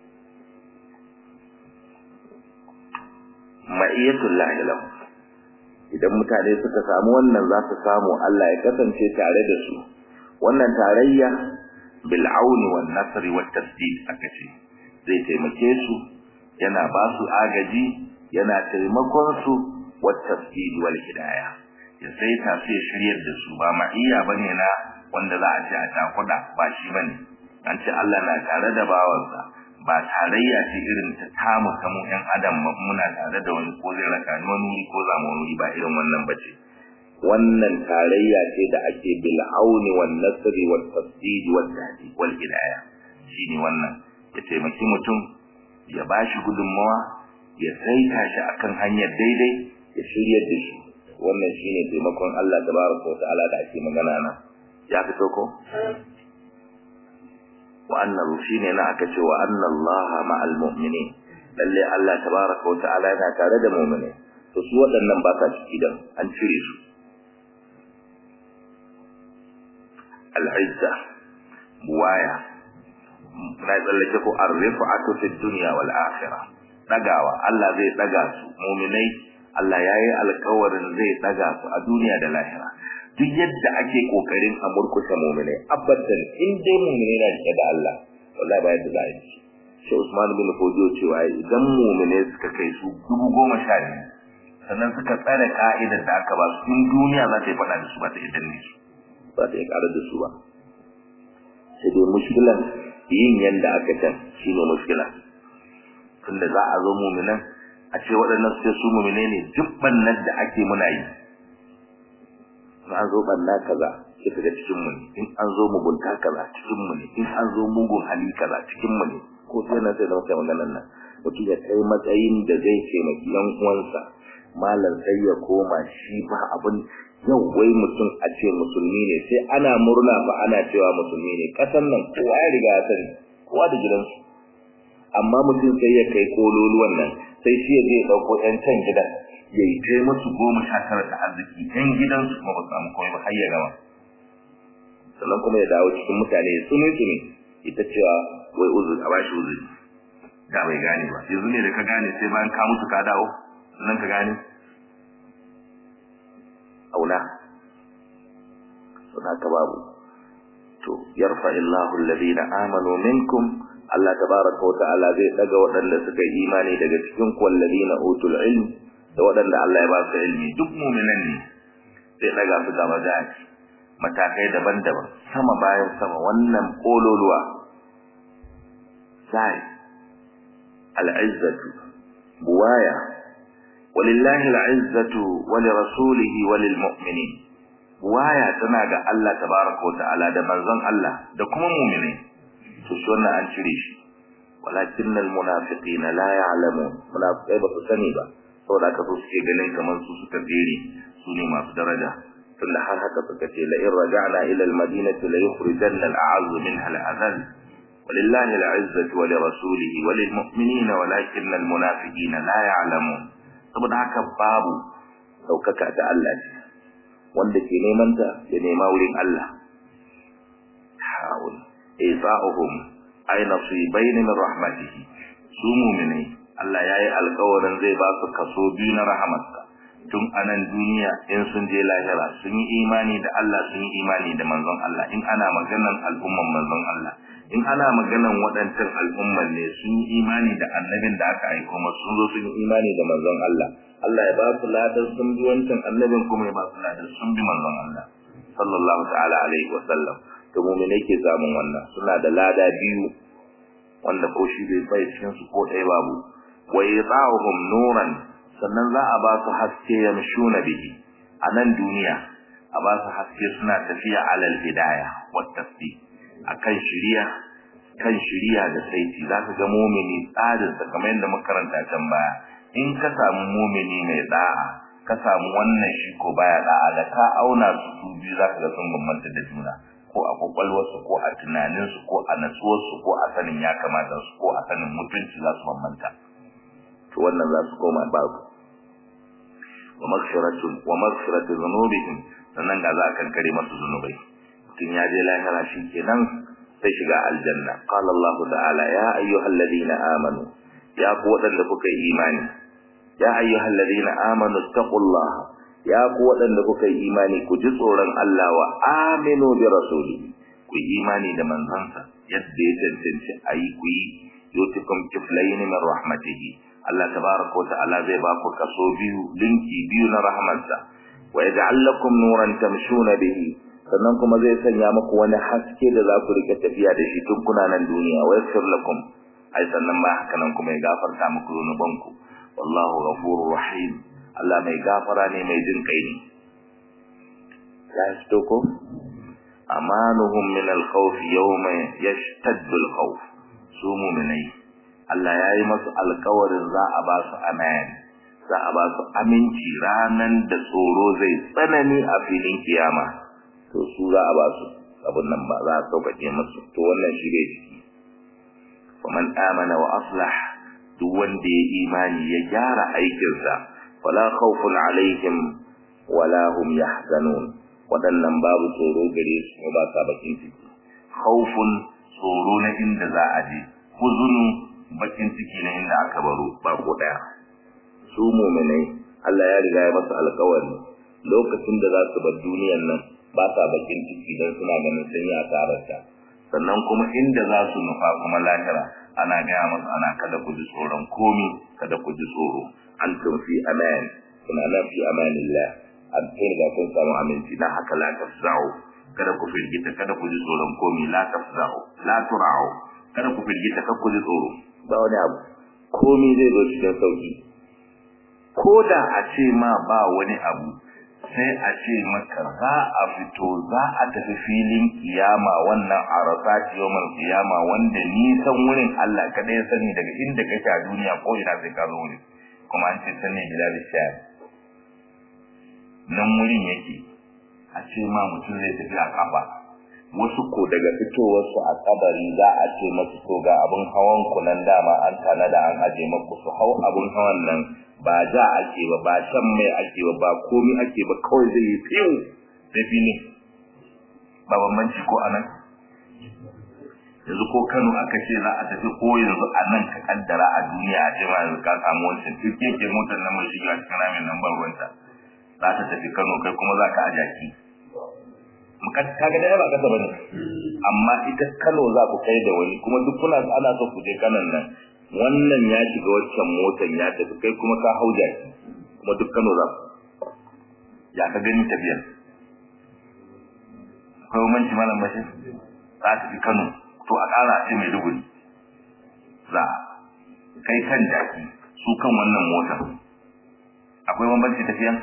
Speaker 2: ma'iyatullahi lahu idan mutane suka samu wannan za su samu Allah ya kasance tare da su wannan tarayya bil auni wan nasri wat tasdid aka ce zai taimake su yana ba su agaji yana taimakon su wat tasdid wal hidayah ya sai ta sai shiryar da su ba ma'iya bane na wanda za a ce a takuda ba shi bane an ce Allah na tare da bawansa ba tarayya ce irin ta tamu kamu ɗan adam muna tare da wani ko zai raka ni wani ko zamu wani ba irin wannan bace wannan tarayya ce da ake bil auni wan nasri wat tasdid wat tahdi wal hidayah shine wannan ya taimaki mutum ya bashi gudunmawa ya saita shi akan hanyar daidai ya shiryar da shi wannan shine taimakon Allah tabaraka wa ta'ala da ake magana na ya fito ko wa annahu shine na aka ce wa anna Allah ma'al mu'minin lalle Allah tabaraka wa ta'ala yana tare da mu'mini to su waɗannan ba sa ciki dan an cire su al-izza buwaya na tsallake ko ar-rif'atu fi dunya wal akhirah dagawa Allah zai daga su mu'minai Allah yayi alƙawarin zai daga su a duniya da lahira duk yadda ake kokarin a murkushe mu'minai abadan in dai mu'minai na rike da Allah wallahi ba yadda za a yi shi Usman bin Fodio cewa idan mu'minai suka kai su dubu goma sha biyu sannan suka tsare ka'idar da aka ba su in duniya za ta yi faɗa da su ba ta yi danne su ba ta yi ƙarar da su ba sai dai mushkilan yin yanda aka can shine mushkila tunda za a zo mu'minan a ce waɗannan su su mu'minai ne duk bannan da ake muna yi an zo banna kaza sai kaga cikin mu ne in an zo mugunta kaza cikin mu ne in an zo mugun hali kaza cikin mu ne ko sai na sai da mutum maganar nan mutum ya kai matsayin da zai taimaki yan uwansa malam sai ya koma shi ba abin yau wai mutum a ce musulmi ne sai ana murna ba ana cewa musulmi ne kasan nan kowa ya riga ya sani kowa da gidansu amma mutum sai ya kai kololuwan nan sai shi ya je dauko yan can gidan ya yi kai musu goma sha tara da arziki yan gidansu kuma ba su samu komai ba har ya gama sannan kuma ya dawo cikin mutane ya tsumi tsumi ita cewa wai uzuri a bashi uzuri da bai gane ba yanzu ne da ka gane sai bayan ka mutu ka dawo sannan ka gane auna suna ka babu to yarfa illahu alladhina amanu minkum Allah tabaraka wa ta'ala zai daga waɗanda suka yi imani daga cikin ku alladhina utul ilm da waɗanda Allah ya ba su ilmi duk mu'minan ne zai daga su gaba da matakai daban-daban sama bayan sama wannan kololuwa sai al'izzatu buwaya walillahi al'izzatu wa lirasulihi wa lilmu'minin buwaya tana ga Allah tabaraka wa ta'ala da manzon Allah da kuma mu'mini to shi wannan an cire shi walakinnal munafiqina la ya'lamun munafiqai ba su sani ba saboda haka su suke ganin kamar su suka tsere su ne masu daraja tunda har haka suka ce la in raja'na ila al-madinati la yukhrijanna al-a'azz minha al-adhall ولله العزة ولرسوله وللمؤمنين ولكن المنافقين لا يعلمون saboda haka babu daukaka ta Allah ce wanda ke neman ta ya nema wurin Allah hawul isa'uhum ay nasibayn min rahmatihi su mu'minai Allah yayi alƙawarin zai ba su kaso biyu na rahamarsa tun anan duniya in sun je lahira sun yi imani da Allah sun yi imani da manzon Allah in ana maganan al'umman manzon Allah in ana maganan waɗancan al'umman ne sun yi imani da annabin da aka aiko masu sun zo sun yi imani da manzon Allah Allah ya ba su ladar sun bi wancan annabin kuma ya ba su ladar sun bi manzon Allah sallallahu ta'ala alaihi wa sallam to mu'mine ke samun wannan suna da lada biyu wanda ko shi bai bai cikin su ko ɗaya babu wa yata'uhum nuran sannan za a ba su haske yamshuna bihi a nan duniya a ba su haske suna tafiya alal hidaya wa tasbih akan shiriya kan shiriya da saiti za ka ga mumini tsarin sa kamar yadda muka karanta can baya in ka samu mumini mai da'a ka samu wannan shi ko baya da'a da ka auna su su biyu za ka ga sun bambanta da juna ko a kwakwalwarsu ko a tunaninsu ko a natsuwarsu ko a sanin ya kamata su ko a sanin mutunci za su bambanta to wannan za su koma babu wa maghfiratun wa maghfiratu dhunubihim sannan ga za a kankare masu zunubai mutum ya je lahira shi kenan sai shiga aljanna qala Allah ta'ala ya ayyuhal ladina amanu ya ku wadanda kuka yi imani ya ayyuhal ladina amanu taqullaha ya ku wadanda kuka yi imani ku ji tsoron Allah wa aminu bi rasuli ku yi imani da manzansa yadda ya tantance ayi ku yi yutikum kiflayn min rahmatihi Allah tabaraka wa ta'ala zai ba ku kaso biyu linki biyu na rahmansa wa yaj'al lakum nuran tamshuna bihi sannan kuma zai sanya muku wani haske da za ku rike tafiya da shi tun kuna nan duniya wa yaghfir lakum ai sannan ba haka nan kuma ya gafarta muku zunubanku wallahu ghafurur rahim Allah mai gafara ne mai jin kai ne ya fito ko amanuhum min al-khawf yawma yashtaddu al-khawf su mu'minai Allah ya yi masu alkawarin za a ba su amen za a ba su aminci ranan da tsoro zai tsanani a filin kiyama to su za a ba su abin nan ba za a sauƙaƙe masu to wannan shi ne ciki faman amana wa aslah duk wanda ya imani ya gyara aikinsa wala khawfun alaihim wala hum yahzanun waɗannan babu tsoro gare su ba sa bakin ciki khawfun tsoro na inda za a je huzunu bakin ciki na inda aka baro ba ko daya su mu'minai Allah ya riga ya masa alƙawari lokacin da za su bar duniyar nan ba sa bakin ciki dan suna ganin sun yi asararta sannan kuma inda za su nufa kuma lahira ana gaya masa ana kada ku ji tsoron komi kada ku ji tsoro an fi aman kuna nan fi amanillah an kai ga kun samu aminci dan haka la tafza'u kada ku firgita kada ku ji tsoron komi la tafza'u la tura'u kada ku firgita kada ku ji tsoro ba wani abu komi zai zo cikin sauki ko da a ce ma ba wani abu sai a ce maka za a fito za a tafi filin kiyama wannan arafat yawmal kiyama wanda nisan wurin Allah kada ya sani daga inda kake a duniya ko ina sai ka zo wurin kuma an ce sani bilal shayar nan wurin yake a ce ma mutum zai tafi a kafa wasu ko daga fitowarsu a kabari za a ce masu to ga abin hawan ku nan dama an tana da an aje maku su hau abin hawan nan ba ja ake ba ba shan mai ake ba ba komi ake ba kawai zai yi fiyo da fili ba bambanci ko anan yanzu ko Kano aka ce za a tafi ko yanzu a nan ka kaddara a duniya a ce ma yanzu ka samu wancan turke ke motar nan mai shiga cikin ramin nan ban ruwanta za ta tafi Kano kai kuma za ka a jaki kaga da ba kasa bane amma ita Kano za ku kai da wani kuma duk kuna ana so ku je kanan nan wannan ya shiga waccan motar ya tafi kai kuma ka hau jaki kuma duk Kano za ku ya ka gani tafiyar akwai manci malam bashi za ta fi Kano to a ƙara ce mai duguri za kai kan jaki su kan wannan motar akwai bambanci tafiyan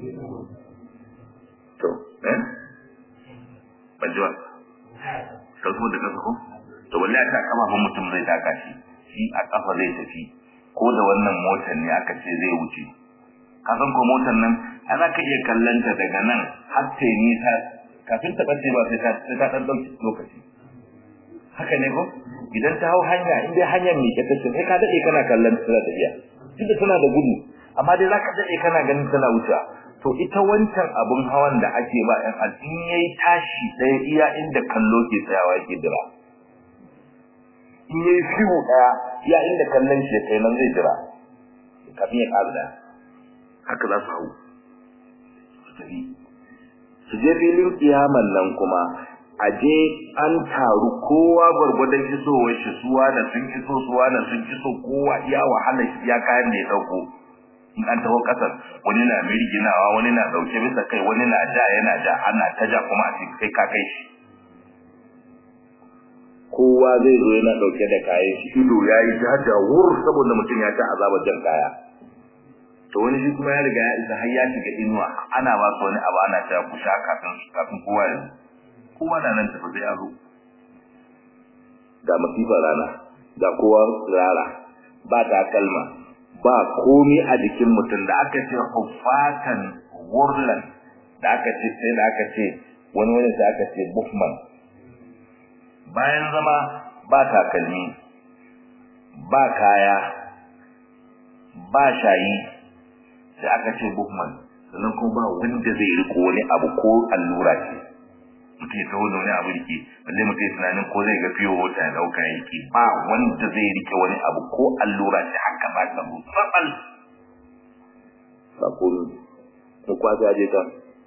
Speaker 2: to eh banjuwa sai kuma da kasa ko to wallahi ta kafafun mutum zai taka shi shi a kafa zai tafi ko da wannan motar ne aka ce zai wuce ka san ko motar nan ana ka iya kallanta daga nan har ta yi nisa kafin ta bace ba sai ta sai ta dan dauki lokaci haka ne ko idan ta hau hanya in dai hanyar mi ke tace sai ka dade kana kallon ta tafiya tunda tana da gudu amma dai zaka dade kana ganin tana wucewa to ita wancan abun hawan da ake ba ɗan al'in yayi tashi ɗaya iya inda kallo ke tsayawa yake dira in yayi fiwo ɗaya iya inda kallon shi kai nan zai jira kafin ya ƙara da haka za su hau tafi su je filin kiyaman nan kuma a je an taru kowa gwargwadon isowar shi suwa da sun iso suwa da sun iso kowa iya wahala ya kayan da ya dauko in an taho kasar wani na mirginawa wani na dauke bisa kai wani na ja yana ja ana ta ja kuma a cikin kai ka kai shi kowa zai zo yana dauke da kayan shi ido ya yi jaja wur saboda mutum ya ta azaba jan kaya to wani shi kuma ya riga ya isa har ya shiga inuwa ana ba su wani abu ana ta ku sha kafin kafin kowa ya kowa na nan tafi sai ya zo ga masifar rana ga kowa rara ba takalma ba komi a jikin mutum da aka ce hufatan wurlan da aka ce sai da aka ce wani wani da aka ce buffman bayan zama ba takalmi ba kaya ba shayi sai aka ce buffman sannan kuma ba wanda zai riko wani abu ko allura ce mutum ya taho da wani abu rike balle mutum ya tunanin ko zai ga fiyo wata ya dauka yake ba wanda zai rike wani abu ko allura ce haka ba ta mu tsabal ba ko ko kwata je ta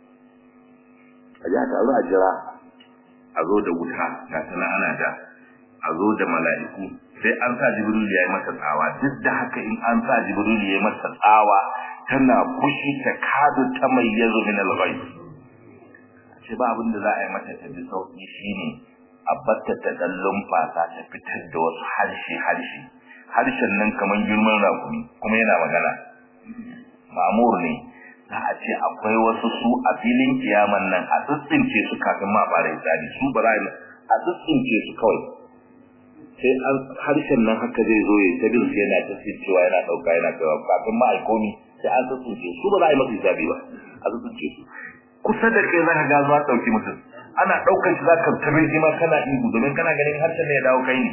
Speaker 2: a ji a taru a jira a zo da wuta ga tana ana da a zo da mala'iku sai an sa jibril ya yi masa tsawa duk da haka in an sa jibril ya yi masa tsawa tana fushi ta kadu ta mai yazo min al-ghayb ce ba abin da za a yi mata ta bi sauki shine a batta ta dallon fasa ta fitar da wasu harshe harshe harshen nan kamar girman rakumi kuma yana magana mamur ne za a ce akwai wasu su a filin kiyaman nan a tsitsince su kafin ma fara isari su ba za a tsitsince su kawai sai an harshen nan haka zai zo ya ta bin yana ta cewa yana dauka yana kawo kafin ma aikomi sai an tsitsince su ba za a yi masa hisabi ba a tsitsince su kusa da kai zaka ga zuwa dauki mutum ana daukar shi zaka tabe shi ma kana ihu domin kana ganin harshen ne ya dawo kai ne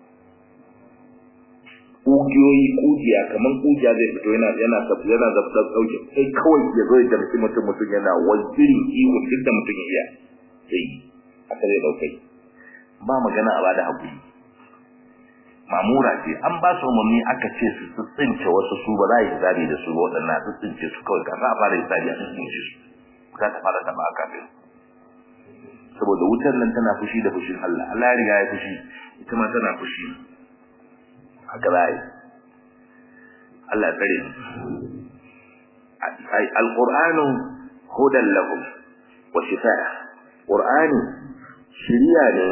Speaker 2: kugiyoyi kugiya kaman kugiya zai fito yana yana tafi yana zabtar dauke sai kawai ya zo ya damci mutum mutum yana wajirin ihu duk da mutum ya iya sai aka zai daukai ba magana a bada hakuri mamura ce an ba su umarni aka ce su tsince wasu su ba za a yi zabi da su ba waɗannan su tsince su kawai kafin a fara yi zabi a tsince su za ta fara taba a kafin saboda wutar nan tana fushi da fushin Allah Allah ya riga ya fushi ita ma tana fushi haka za yi Allah ya tsare ai alqur'anu hudan lahum wa shifaa qur'ani shiriya ne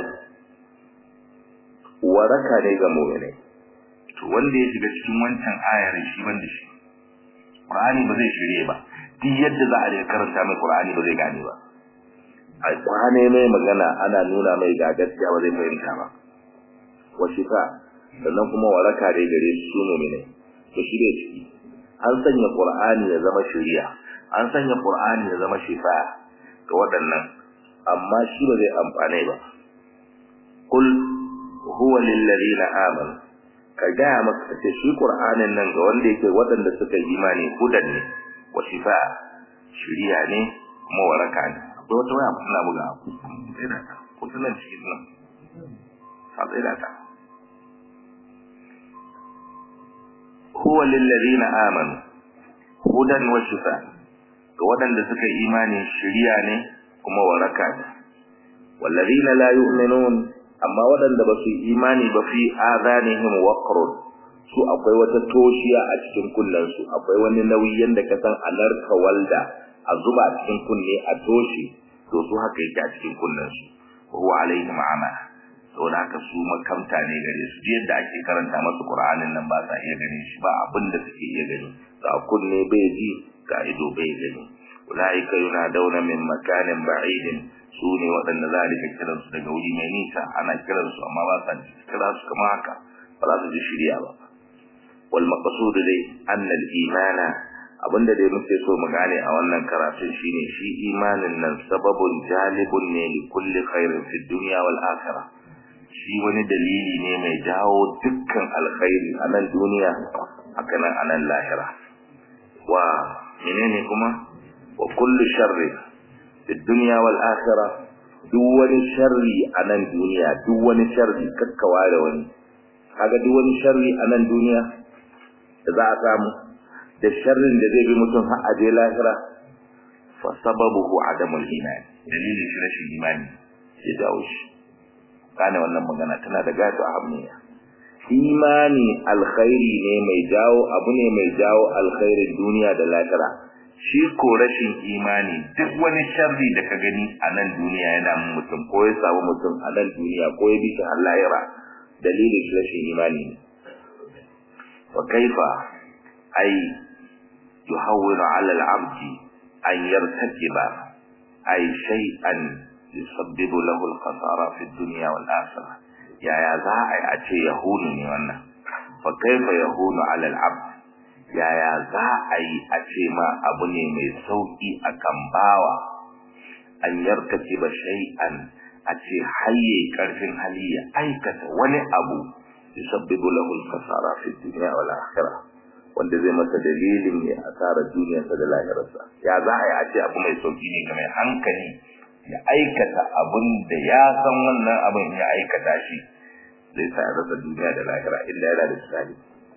Speaker 2: waraka ne ga mu'minai to wanda ya shiga cikin wancan ayar shi banda shi qur'ani ba zai shirye ba duk yadda za a karanta mai Qur'ani ba zai gane ba a kwane mai magana ana nuna mai ga gaskiya ba zai fahimta ba wa shifa sannan kuma waraka dai gare su su ne to shi ne ciki an sanya Qur'ani ya zama shari'a an sanya Qur'ani ya zama shifa ga waɗannan amma shi ba zai amfane ba kul huwa lil ladina amanu ka gaya maka ce shi Qur'anin nan ga wanda yake waɗanda suka yi imani hudan ne wa shifa shiriya ne kuma waraka ne akwai wata waya suna buga sai da ta ko tunan cikin nan a sai da ta huwa lil ladina amanu hudan wa shifa ga waɗanda suka yi imani shiriya ne kuma waraka ne wallazina la yu'minun amma waɗanda ba su yi imani ba fi adanihim waqrun su akwai wata toshiya a cikin kunnensu akwai wani nauyi yanda ka san alarka walda a zuba a cikin kunne a toshe to su haka yake a cikin kunnensu huwa alaihim ama saboda haka su makamta ne gare su yadda ake karanta masu qur'anin nan ba sa iya ganin shi ba abin da suke iya gani ga kunne bai ji ga ido bai gani ulaika yunadawna min makanin ba'idin su ne waɗanda za a rika kiransu daga wuri mai nisa ana kiransu amma ba sa kira su kama haka ba za su ji shirya ba wal maqsud dai anna al imana abinda dai muke so mu gane a wannan karatun shine shi imanin nan sababun jalibun ne li kulli khairin fi dunya wal akhirah shi wani dalili ne mai jawo dukkan alkhairi a nan duniya haka nan a nan lahira wa menene kuma wa kullu sharri fi dunya wal akhirah duk wani sharri a nan duniya duk wani sharri kakkawa da wani kaga duk wani sharri a nan duniya da za a samu da sharrin da zai bi mutum har a je lahira fa sababuhu adamul iman dalilin shi rashin imani ya jawo shi gane wannan magana tana da gato ahammiya imani alkhairi ne mai jawo abu ne mai jawo alkhairin duniya da lahira shi ko rashin imani duk wani sharri da ka gani a nan duniya yana mutum ko ya samu mutum a nan duniya ko ya bi shi har lahira dalilin shi rashin imani ne wa kaifa ai yuhawwiru ala al-abdi an yartakiba ay shay'an yusabbibu lahu al-khasara fi ad-dunya wal akhirah yaya za a yi a ce yahunu ne wannan fa kaifa yahunu ala al-abd yaya za a yi a ce ma abu ne mai sauki akan bawa an yartakiba shay'an a ce hayye karfin hali ya aikata wani abu yusabbibu lahu al-khasara fi ad-dunya wal akhirah wanda zai masa dalilin ne asarar duniyarsa da lahirarsa ya za a yi a ce abu mai sauki ne ga mai hankali ya aikata abin da ya san wannan abin ya aikata shi zai sa ya rasa duniya da lahira inda yana da tsari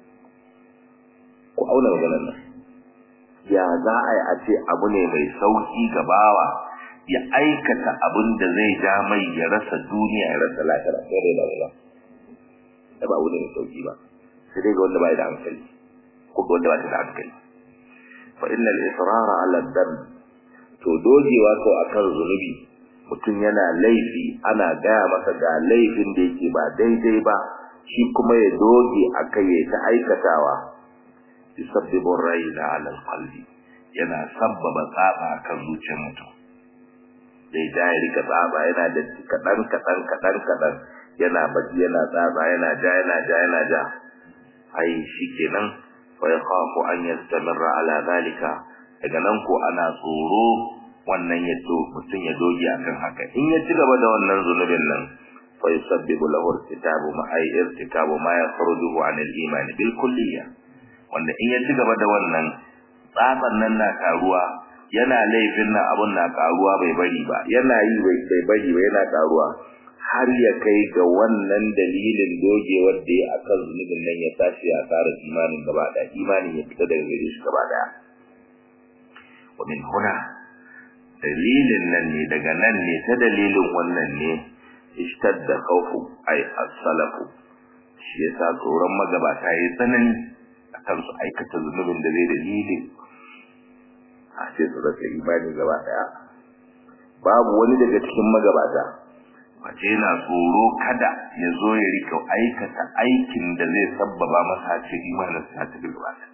Speaker 2: ku auna maganar nan ya za a yi a ce abu ne mai sauki ga bawa ya aikata abin da zai ja mai ya rasa duniya ya rasa lahira sai dai da ba da ba abu ne mai sauki ba sai dai ga wanda bai da hankali ko ga wanda ba da hankali fa innal israra ala dhanb to dogewa ko akan zunubi mutum yana laifi ana gaya masa ga laifin da yake ba daidai ba shi kuma ya doge akai ya ta aikatawa yusabbibu rayna ala alqalbi yana sabbaba tsaba kan zuciyar mutum zai ja ya rika tsaba yana da kadan kadan kadan kadan yana baki yana tsaba yana ja yana ja yana ja ai shikenan fa yakhafu an yastamirra ala zalika daga nan ko ana tsoro wannan ya to mutum ya doge akan haka in ya ci gaba da wannan zunubin nan fa yusabbibu lahu irtikabu ma ay irtikabu ma yakhrujuhu an al-iman bil kulliyya wanda in ya ci gaba da wannan tsaban nan na karuwa yana laifin nan abun na karuwa bai bari ba yana yi bai bai bari ba yana karuwa har ya kai ga wannan dalilin dogewar da ya akan zunubin nan ya tashi a tsarin imanin gaba daya imanin ya fita daga gare shi gaba daya wa min huna dalilin nan ne daga nan ne ta dalilin wannan ne ishtadda khawfu ay as-salafu shi yasa tsoron magabata yayi tsanani akan su aikata zunubin da zai dalilin a ce su rasa imani gaba daya babu wani daga cikin magabata wace yana tsoro kada ya zo ya rika aikata aikin da zai sabbaba masa ce imanin sa ta gaba daya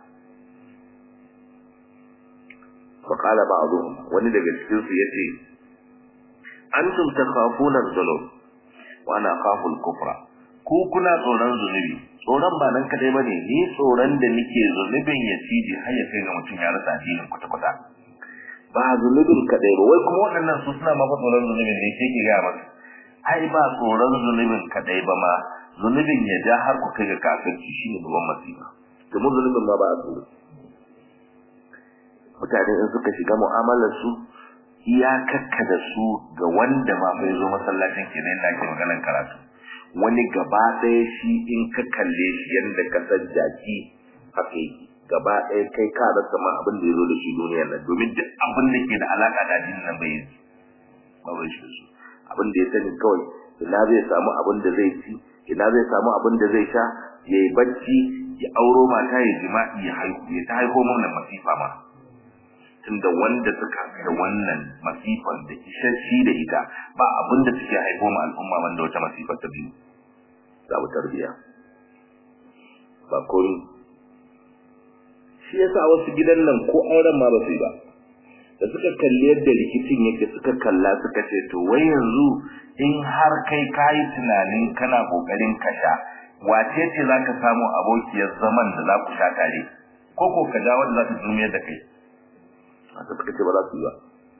Speaker 2: فقال بعضهم wani daga cikin su yace antum takhafuna dhulum wa ana khafu al-kufra ku kuna tsoron zunubi tsoron ba nan kadai bane ni tsoron da nake zunubin ya ciji har ya kai ga mutum ya rasa addinin kwata kwata ba zunubin kadai ba wai kuma waɗannan su suna mafa tsoron zunubin ne sai ki ga masa ai ba tsoron zunubin kadai ba ma zunubin ya ja har ku kai ga kafirci shine babban masifa domin zunubin ma ba a tsoro mutane in suka shiga mu'amalar su iyakakka da su ga wanda ma bai zo masallacin kenan da ake maganar karatu wani gaba ɗaya shi in ka kalle shi yadda ka san jaki haka yake gaba ɗaya kai ka rasa ma abin da ya zo da shi duniyar nan domin duk abin da ke da alaƙa da addinin nan bai yi ba bai shi su abin da ya sani kawai ina zai samu abin da zai ci ina zai samu abin da zai sha ya yi bacci ya auro mata ya jima'i ya haihu ya ta haihu mana masifa ma tunda wanda suka da wannan masifar da isasshe da ita ba abin da suke haifo ma al'umma wanda wata masifar ta biyu za mu tarbiya ba kun shi yasa wasu gidan nan ko auren ma ba su yi ba da suka kalli yadda rikicin yake suka kalla suka ce to wai yanzu in har kai kayi tunanin kana kokarin kasha wace ce za ka samu abokiyar zaman da za ku sha tare ko ko ka ja wanda za ta zumiyar da kai haka suka ce ba za su yi ba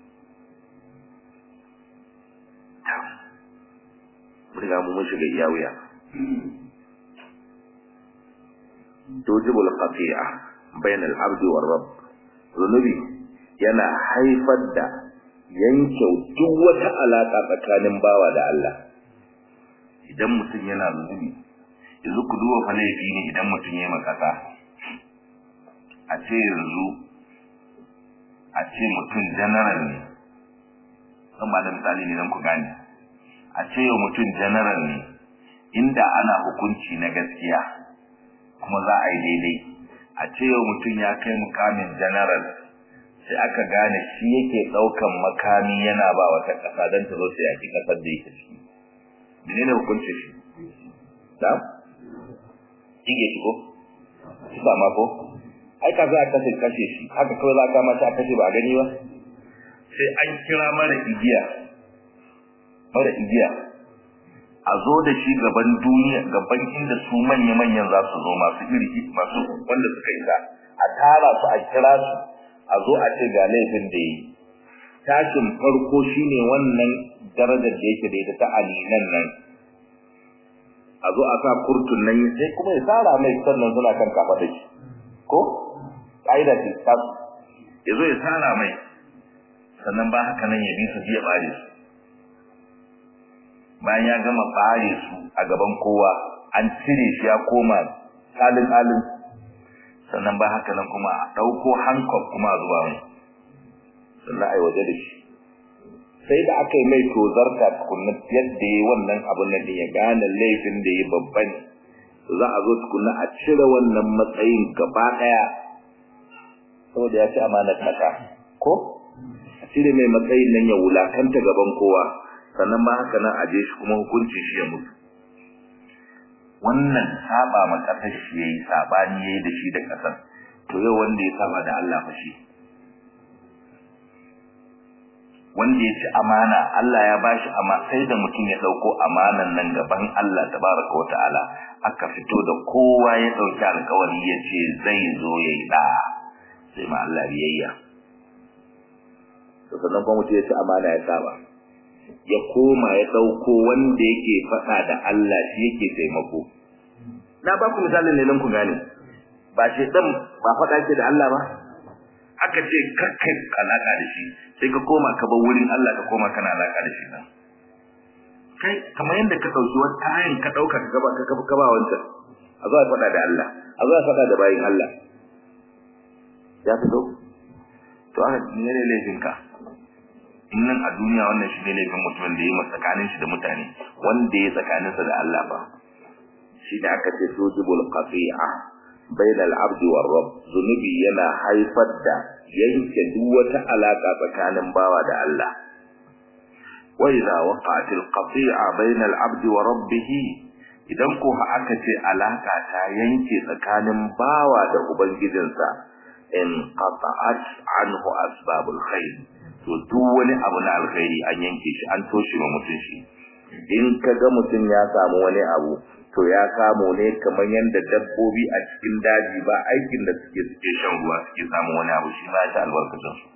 Speaker 2: mun riga mu mun shiga iya wuya tujibul qati'a bain al-abd wa rabb zunubi yana haifar da yanke duk wata alaka tsakanin bawa da Allah idan mutum yana zunubi yanzu ku duba fa laifi ne idan mutum ya makasa a ce yanzu a ce mutum general ne zan ba da misali ne don ku gane a ce yau mutum general ne inda ana hukunci na gaskiya kuma za a yi daidai a ce yau mutum ya kai mukamin general sai aka gane shi yake ɗaukan makami yana ba wata ƙasa don ta zo sai yaki ƙasar da yake ciki menene hukuncin shi da kige shi ko kisa ma ko ai ka za a kashe kashe shi haka kawai za ka mata a kashe ba a gani ba sai an kira mara igiya mara igiya a zo da shi gaban duniya gaban inda su manya-manyan za su zo masu iri masu wanda suka isa a tara su a kira su a zo a ce ga laifin da yi tashin farko shine wannan darajar da yake da ita ta alinan nan a zo a sa kurtun nan sai kuma ya tsara mai sannan suna kan kafa da shi ko ƙa'ida ce ta ya zo ya tsara mai sannan ba haka nan ya bi su biya bare su bayan ya gama bare su a gaban kowa an cire shi ya koma salin alin sannan ba haka nan kuma a ɗauko hankok kuma a zuba mai sannan a yi waje da shi sai da aka yi mai tozarta tukunna yadda ya wannan abin nan ya gane laifin da ya babba ne za a zo tukunna a cire wannan matsayin gaba ɗaya saboda ya ci amanar ƙasa ko a cire mai matsayin nan ya wulakanta gaban kowa sannan ma haka nan a je shi kuma hukuncin shi ya mutu wannan saba ma ƙasar shi yayi sabani yayi da shi da ƙasar to yau wanda ya saba da Allah fa shi wanda ya ci amana Allah ya bashi amma sai da mutum ya dauko amanan nan gaban Allah tabaraka wa ta'ala aka fito da kowa ya dauki alƙawari ya ce zai zo yayi da sai ma Allah biyayya to sannan kuma mutum ya ci amana ya saba ya koma ya dauko wanda yake faɗa da Allah shi yake taimako na ba ku misalin ne nan ku gane ba shi dan ba faɗa ke da Allah ba aka ce kakkai alaka da shi sai ka koma ka bar wurin Allah ka koma kana alaka da shi nan kai kamar yadda ka dauki wata kayan ka dauka ka gaba ka gaba wancan a zo a faɗa da Allah a zo a faɗa da bayin Allah ya fito to aka ne ne laifin ka in nan a duniya wannan shi ne laifin mutumin da ya yi tsakanin shi da mutane wanda ya tsakaninsa da Allah ba shi da aka ce sujubul qati'a bain al-abd wa rabb zunubi yana haifar da yanke duk wata alaka tsakanin bawa da Allah wa idza waqa'at al-qati'a bain al-abd wa rabbih idan ko aka ce alaka ta yanke tsakanin bawa da ubangijinsa in qata'at anhu asbabul khair to duk wani abu na alkhairi an yanke shi an toshe ma mutum shi in kaga mutum ya samu wani abu to ya samu ne kamar yadda dabbobi a cikin daji ba aikin da suke suke shan ruwa suke samu wani abu shi ma ya ta albarkacin su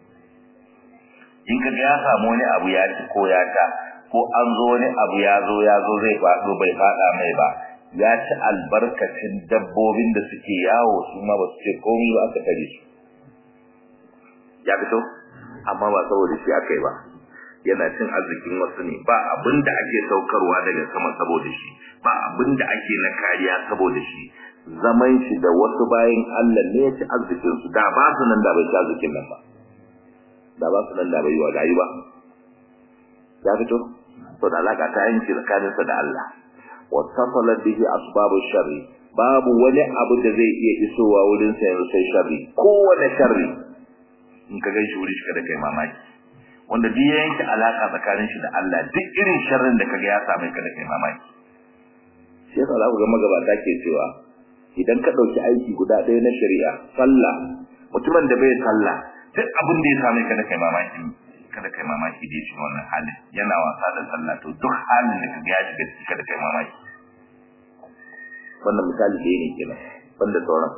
Speaker 2: in ka ga ya samu wani abu ya ci ko ya ta ko an zo wani abu ya zo ya zo zai faɗo bai faɗa mai ba ya ci albarkacin dabbobin da suke yawo su ma ba su ce komai ba aka tare su ya fito amma ba saboda shi aka yi ba yana cin arzikin wasu ne ba abin da ake saukarwa daga sama saboda shi ba abin da ake na kariya saboda shi zaman shi da wasu bayan Allah ne ya ci arzikin su da ba su nan da bai ci arzikin nan ba da ba su nan da bai yi wa ba ya fito to da alaka ta yanki tsakanin sa da Allah wa tasala bihi asbabu sharri babu wani abu da zai iya isowa wurin sa yanzu sai sharri kowane sharri in ka gaishe wuri shi kada kai mamaki wanda duk ya yanke alaka tsakanin shi da Allah duk irin sharrin da kaga ya same ka da kai mamaki shi yasa za ku ga magabata ke cewa idan ka ɗauki aiki guda ɗaya na shari'a sallah mutumin da bai sallah duk abin da ya same ka da kai mamaki kada kai mamaki da shi wannan halin yana wasa da sallah to duk halin da kaga ya shiga ciki kada kai mamaki wannan misali da ne kenan banda sauran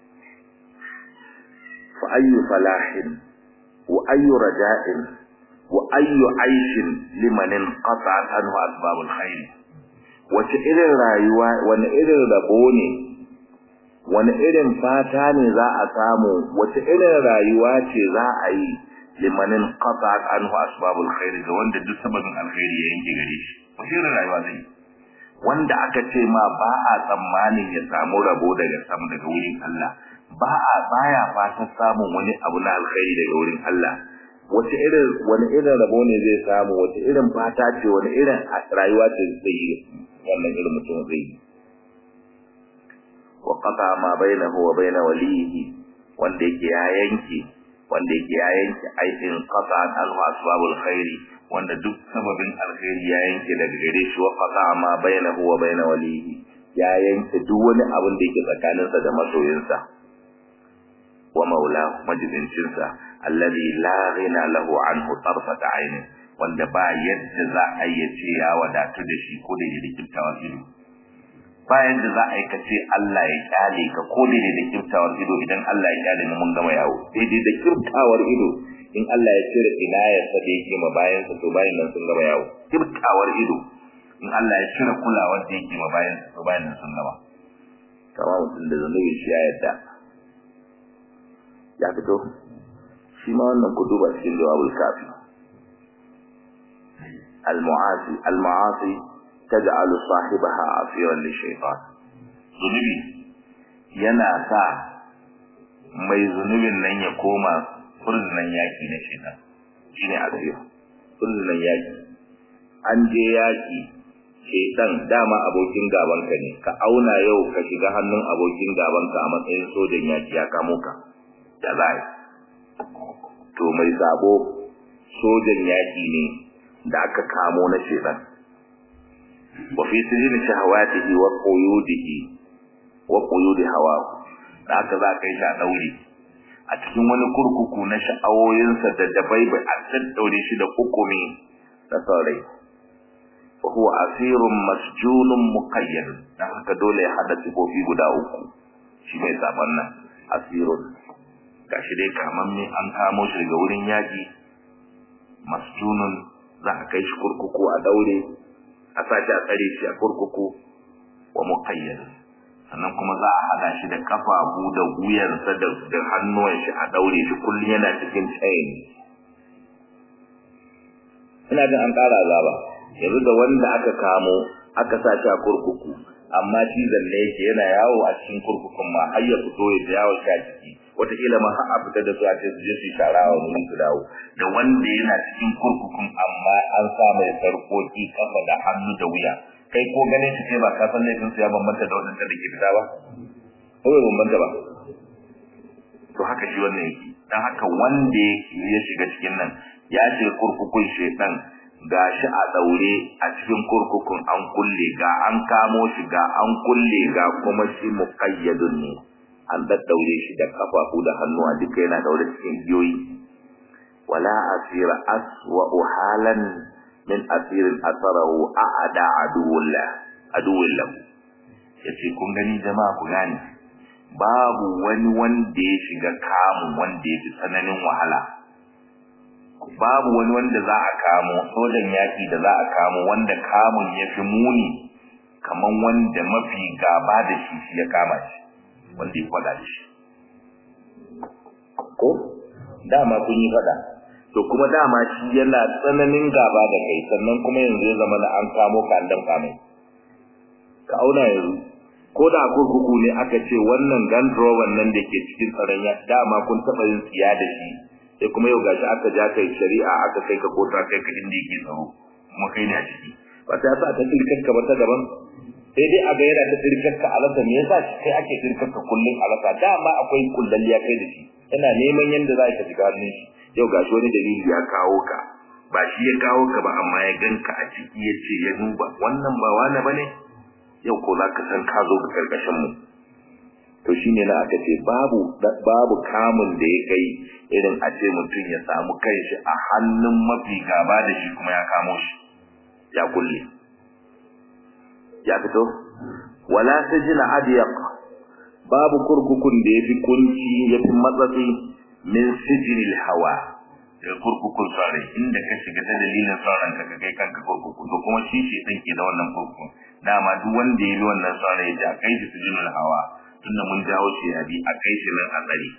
Speaker 2: fa ayyu falahin wa ayyu raja'in wa ayyu aishin liman inqata'at anhu asbabul khair wace irin rayuwa wani irin rabo ne wani irin fata ne za a samu wace irin rayuwa ce za a yi liman inqata'at anhu asbabul khair ga wanda duk sababin alkhairi ya yanke gare shi wace irin rayuwa zai wanda aka ce ma ba a tsammanin ya samu rabo daga sama daga wurin Allah ba a baya fatan samun wani abu na alkhairi daga wurin Allah wace irin wani irin rabo ne zai samu wace irin fata ce wani irin rayuwa ce zai yi wannan irin mutum zai yi wa qata ma bainahu wa bain walihi wanda yake ya yanke wanda yake ya yanke aikin qata al asbabul khairi wanda duk sababin alkhairi ya yanke daga gare shi wa qata ma bainahu wa bain walihi ya yanke duk wani abin da yake tsakaninsa da masoyinsa wa maula majibincinsa alladhi la ghina lahu anhu tarfat ayn wanda ba yadda za a yi ce ya wadatu da shi ko da yake kiftawar ido ba yadda za a yi kace Allah ya kyale ka ko da da kiftawar ido idan Allah ya kyale mu mun gama yawo daidai da kiftawar ido in Allah ya cire inayar sa da yake ma bayan sa to bayan nan sun gama yawo kiftawar ido in Allah ya cire kulawar da yake ma bayan sa to bayan nan sun gama kama mutum da zanubi shi ya yadda ya fito shi ma wannan ku duba cikin jawabul kafi al-mu'asi al-ma'asi taj'alu sahibaha asiran lishaytan zunubi yana sa mai zunubin nan ya koma furnan yaki na shaytan shine asir furnan yaki an je yaki shaytan dama abokin gaban ka ne ka auna yau ka shiga hannun abokin gaban ka a matsayin sojan yaki ya kamo ka da zai to mai sabo sojan yaki ne da aka kamo na shedan wa fi sijin shahawatihi wa quyudihi wa quyudi hawa da aka za kai shi a daure a cikin wani kurkuku na sha'awoyinsa da dabai ba a daddaure shi da hukumi da saurai fa huwa asirun masjunun muqayyad dan haka dole ya hada sifofi guda uku shi mai saban nan asirun gashi dai kamanni an kamo shi daga wurin yaƙi masjunun za a kai shi kurkuku a daure a sashi a tsare shi a kurkuku wa muqayyad sannan kuma za a hada shi da kafafu da wuyansa da da hannuwan shi a daure shi kullum yana cikin chain ina jin an ƙara azaba yanzu da wanda aka kamo aka sa shi a kurkuku amma shi zanne yake yana yawo a cikin kurkukun ma har ya fito ya yawo shi a ciki wataƙila ma har a fita da su a ce su je su shara wa wani su dawo da wanda yana cikin kurkukun amma an sa mai sarƙoƙi kafa da hannu da wuya kai ko ganin shi kai ba ka san laifin su ya bambanta da wadanda da ke fita ba ko bai bambanta ba to haka shi wannan yake dan haka wanda ya shiga cikin nan ya shiga kurkukun shedan ga shi a daure a cikin kurkukun an kulle ga an kamo shi ga an kulle ga kuma shi muqayyadun ne an daddaure shi da kafafu da hannuwa duka yana daure cikin giyoyi wala asira aswa halan min asirin asarahu a'ada aduwullah aduwullah yace kun gani jama'a ku gane babu wani wanda ya shiga kamun wanda ya fi tsananin wahala babu wani wanda za a kamo sojan yaki da za a kamo wanda kamun ya fi muni kaman wanda mafi gaba da shi shi ya kama shi wanda ya kwada shi ko dama kun yi fada to kuma dama shi yana tsananin gaba da kai sannan kuma yanzu ya zama da an kamo ka an damka mai ka auna yanzu ko da kurkuku ne aka ce wannan gandrowan nan da ke cikin tsaron ya dama kun taɓa yin tsiya da shi sai kuma yau gashi aka ja kai shari'a aka kai ka kota kai ka inda yake tsaro kuma kai ne a ciki ba ta sa ta tsirkar ka ba ta daban sai dai a ga yana ta tsirkar ka alasa me yasa kai ake tsirkar ka kullun alasa dama akwai kullalliya kai da shi yana neman yanda za ka shiga hannun shi yau gashi wani dalili ya kawo ka ba shi ya kawo ka ba amma ya ganka a ciki ya ce ya duba wannan ba wani bane yau ko za ka san ka zo ga karkashin mu to shine na aka ce babu babu kamun da ya kai irin a ce mutum ya samu kanshi a hannun mafi gaba da shi kuma ya kamo shi ya kulle ya fito wala sajina adyaq babu kurkukun da yafi kunci yafi matsatsi min sijinil hawa da kurkukun sare inda ka shiga ta dalilin sauran ka kai kanka kurkuku to kuma shi shi din ke da wannan kurkukun dama duk wanda ya bi wannan sare ya ja kai shi sijinil hawa tunda mun jawo shi ya bi a kai shi nan a tsare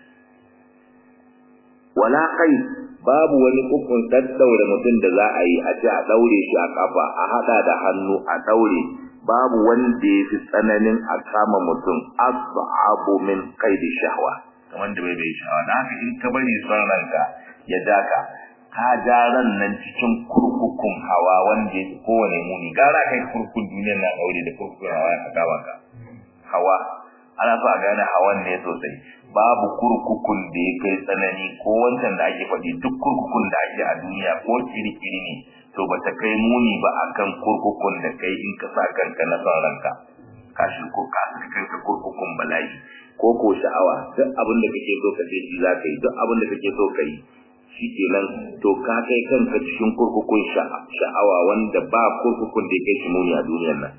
Speaker 2: wala kai babu wani ukun daddaure mutum da za a yi a ce a daure shi a kafa a hada da hannu a daure babu wanda ya fi tsananin a kama mutum as'abu min qaidi shahwa
Speaker 1: kamar da bai bai sha'awa da haka in ka bari son ranka ya daka ka ja ran nan cikin kurkukun hawa wanda ya kowane muni gara kai kurkukun duniyar na daure da kurkukun hawa ya kawo ka hawa ana so a gane hawan ne sosai babu kurkukun da ya kai tsanani ko wancan da ake faɗi duk kurkukun da ake a duniya ko kirikiri ne to ba ta kai muni ba akan kurkukun da kai in ka sa kanka na son ranka ka shi ko ka sa kanka kurkukun bala'i
Speaker 2: ko ko sha'awa duk abin da kake so ka ce shi za ka yi duk abin da kake so ka yi shi kenan to ka kai kanka cikin kurkukun sha'awa wanda ba kurkukun da ya kai shi muni a duniyar nan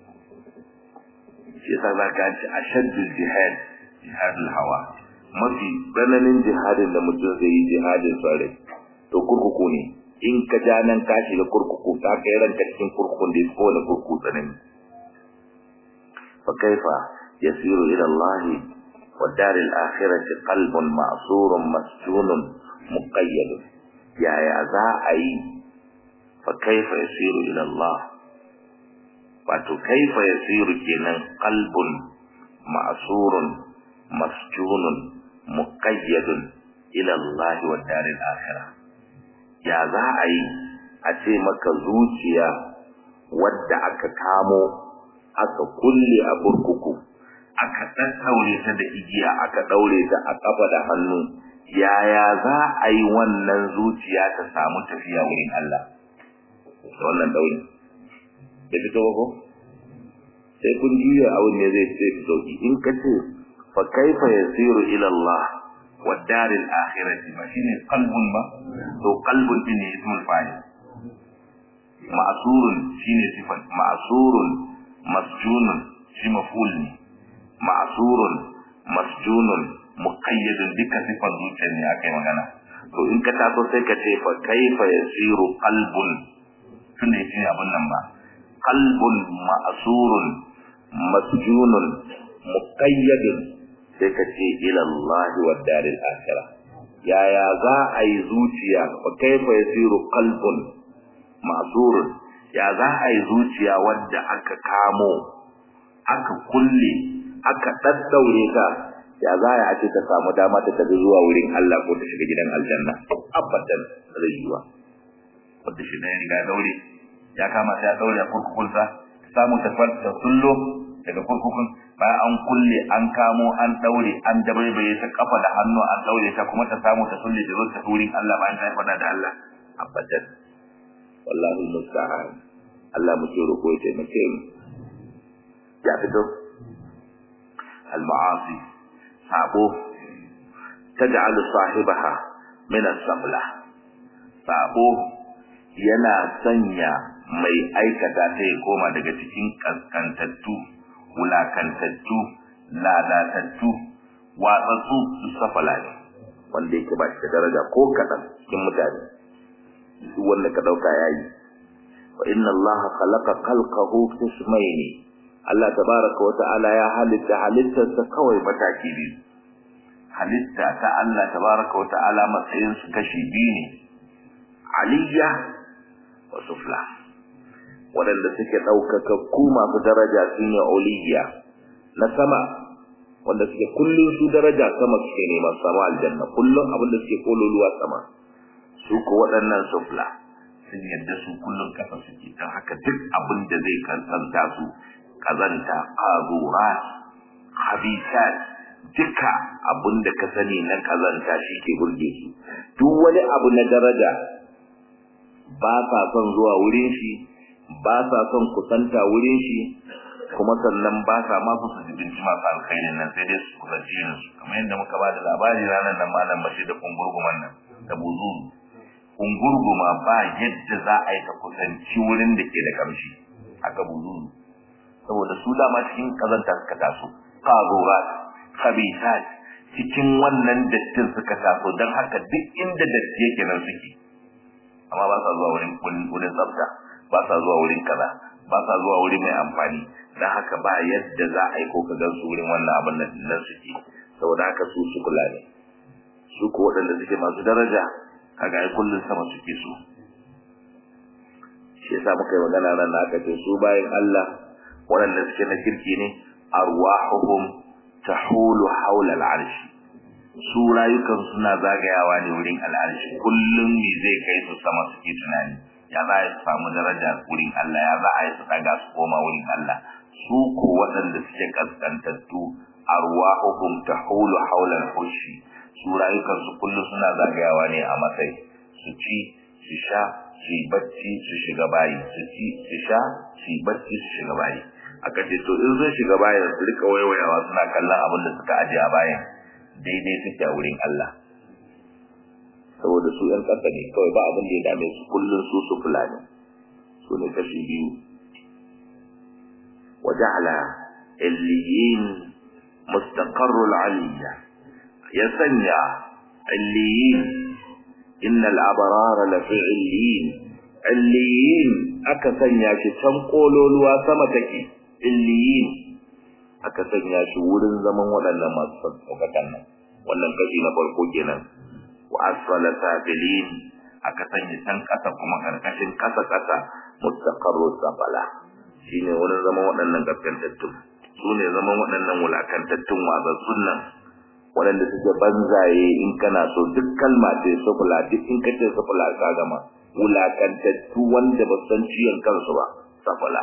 Speaker 1: shi yasa za ka ci ashaddul jihad jihadul hawa
Speaker 2: mafi tsananin jihadin da mutum zai yi jihadin tsare to kurkuku ne in ka ja nan ka shiga kurkuku ka kai ranka cikin kurkukun da ya kowane kurkuku tsanani fa kaifa yasiru ila Allah wa daril akhirati qalbun ma'surun masjunun muqayyad yaya za a yi fa kaifa yasiru ila Allah wato kaifa yasiru kenan qalbun ma'surun masjunun muqayyadun ila Allah wa daril akhirah ya za a yi a ce maka zuciya wadda aka kamo aka kulle a burkuku aka ɗaɗɗaure ta da igiya aka ɗaure ta a ƙafa da hannu yaya za a yi wannan zuciya ta samu tafiya wurin Allah da wannan ɗaure da fito ba ko sai kun juya abin ne zai ce fi sauki in ka ce fa kaifa yasiru ila Allah wa daril akhirati
Speaker 1: ba shine qalbun ba
Speaker 2: to qalbun din ne ismul fa'il
Speaker 1: ma'surun shine sifat
Speaker 2: ma'surun
Speaker 1: masjunun shi maf'ul ne
Speaker 2: ma'surun masjunun
Speaker 1: muqayyadun duka sifan zuciyar ne akai magana
Speaker 2: to in ka taso sai ka ce fa kaifa yasiru qalbun
Speaker 1: tunda yake abun nan ba
Speaker 2: qalbun ma'surun masjunun muqayyadun sai ka ce ila Allah wa daril akhirah yaya za a yi zuciya fa kaifa yasiru qalbun ma'surun ya za a yi zuciya wadda aka kamo aka kulle aka daddaure ta ya za a ce ta samu dama ta tafi zuwa wurin Allah ko ta shiga gidan aljanna abadan zai yiwa
Speaker 1: wanda shi ne riga daure ya kama ta daure a kurkukunsa ta samu ta farta sullo daga kurkukun bayan an kulle an kamo an daure an dabaibaye ta kafa da hannu an daure ta kuma ta samu ta sulle da zo ta wurin Allah bayan ta fada da Allah
Speaker 2: abadan wallahi musta'an Allah muke roƙo ya taimake mu ya fito
Speaker 1: al-ma'asi
Speaker 2: sabo taj'al sahibaha min as-safla sabo yana sanya mai aikata ta ya koma daga cikin kaskantattu wulakantattu lalatattu watsatsu su safala ne wanda yake ba shi da daraja ko kaɗan cikin mutane duk wanda ka ɗauka yayi wa inna allaha khalaqa khalqahu qismayni Allah tabaraka wa ta'ala ya halitta halittarsa kawai mataki biyu
Speaker 1: halitta ta Allah tabaraka wa ta'ala matsayin su kashi biyu ne
Speaker 2: aliyya wa sufla waɗanda suke ɗaukaka ku masu daraja su ne oliyya na sama wanda suke kullum su daraja sama suke nema sama aljanna kullum abinda suke kololuwa sama su ko waɗannan sufla
Speaker 1: sun yadda su kullum kafa suke don haka duk abin da zai kansanta su kazanta qazurat khabithat duka abin da ka sani na kazanta shi ke burge su
Speaker 2: duk wani abu na daraja ba sa son zuwa wurin shi ba sa son kusanta wurin shi
Speaker 1: kuma sannan ba sa ma su su jibinci masu alkhairin nan sai dai su kusanci yin su kamar yadda muka ba da labari ranar nan malam bashi da kungurguman nan da buzu kungurguma ba yadda za a yi ta kusanci wurin da ke da kamshi haka buzu saboda su dama cikin kazanta suka taso qazurat khabithat cikin wannan dattin suka taso don haka duk inda datti yake nan suke amma ba sa zuwa wurin wurin tsafta ba sa zuwa wurin kaza ba sa zuwa wuri mai amfani dan haka ba yadda za a yi ko ka gan su wurin wannan abin nan nan suke saboda haka su su kula ne su ko waɗanda suke masu daraja kaga ai kullun sama suke su
Speaker 2: shi yasa muka yi magana nan aka ce su bayan Allah waɗanda suke na kirki ne arwahuhum tahulu hawla al'arsh su rayukan suna zagayawa ne wurin al'arshi kullum me zai kai su sama suke tunani ya za a yi samu daraja wurin Allah ya za a yi su daga su koma wurin Allah su ko waɗanda suke kaskantattu arwahuhum tahulu hawla al-arshi su rayukan su kullum suna zagayawa ne a matsayi su ci su sha su yi bacci su shiga bayi su ci su sha su yi bacci su shiga bayi aka ce to in sun shiga bayan su rika waiwayawa suna kallon abin da suka aje a bayan daidai suke a wurin Allah saboda su ‘yan ƙasa ne kawai ba abin da ya dame su kullum su su fulani su ne kashi biyu waja'ala illiyin mustaqarrul aliyya ya sanya illiyin innal abrara lafi illiyin illiyin aka sanya shi can kololuwa sama take illiyin aka sanya shi wurin zaman waɗannan masu sauƙaƙan nan wannan kashi na farko kenan wa asfala sabilin aka sanya can ƙasa kuma karkashin ƙasa ƙasa mustaqarru safala shine wurin zaman waɗannan gaskantattun su ne zaman waɗannan wulakantattun wazassun nan waɗanda suke banzaye in kana so duk kalma ce sufula duk in kace sufula ka gama wulakantattu wanda ba san ciyon kansu ba safala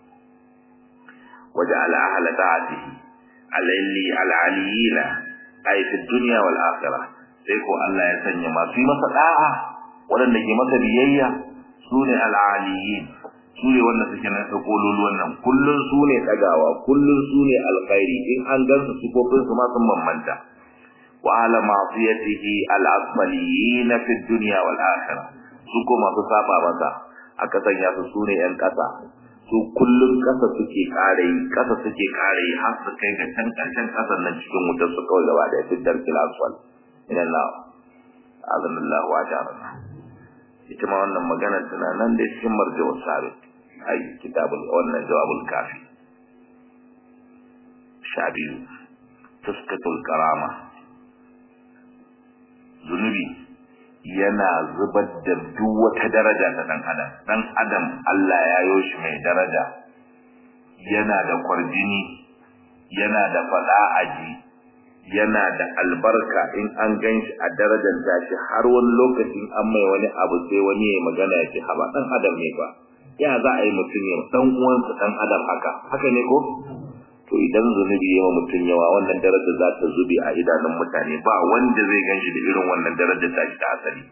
Speaker 2: وجعل أهل طاعته العلي العليين أي في الدنيا والآخرة سيكو الله يسني ما في مساء ولن نجي مسا بيئيا سوني العليين sune wanda suke na kololuwan nan kullun sune dagawa kullun sune alkhairi in an gansu sifofin su ma sun bambanta wa ala ma'siyatihi al-asfaliyin fi dunya wal akhirah su ko masu saba masa aka sanya su sune yan kasa su kullum kasa suke kare yi kasa suke kare yi har su kai ga can karshen kasan nan cikin wutar su kawai gaba da fitar kilaswal ina na azanallahu wa jarana ita ma wannan magana tana nan da cikin marjawar sabit ai kitabul wannan jawabul kafi sha biyu tuskatul karama zunubi yana zubar da duk wata daraja ta dan adam dan adam Allah ya yo shi mai daraja yana da kwarjini yana da fada aji yana da albarka in an ganshi a darajar tashi har wani lokacin an mai wani abu sai wani ya magana ya ce haba dan adam ne ba ya za a yi mutum ya dan uwansa dan adam haka haka ne ko to idan zunubi yawa mutum yawa wannan darajar za ta zube a idanun mutane ba wanda zai ganshi da irin wannan darajar ta ta asali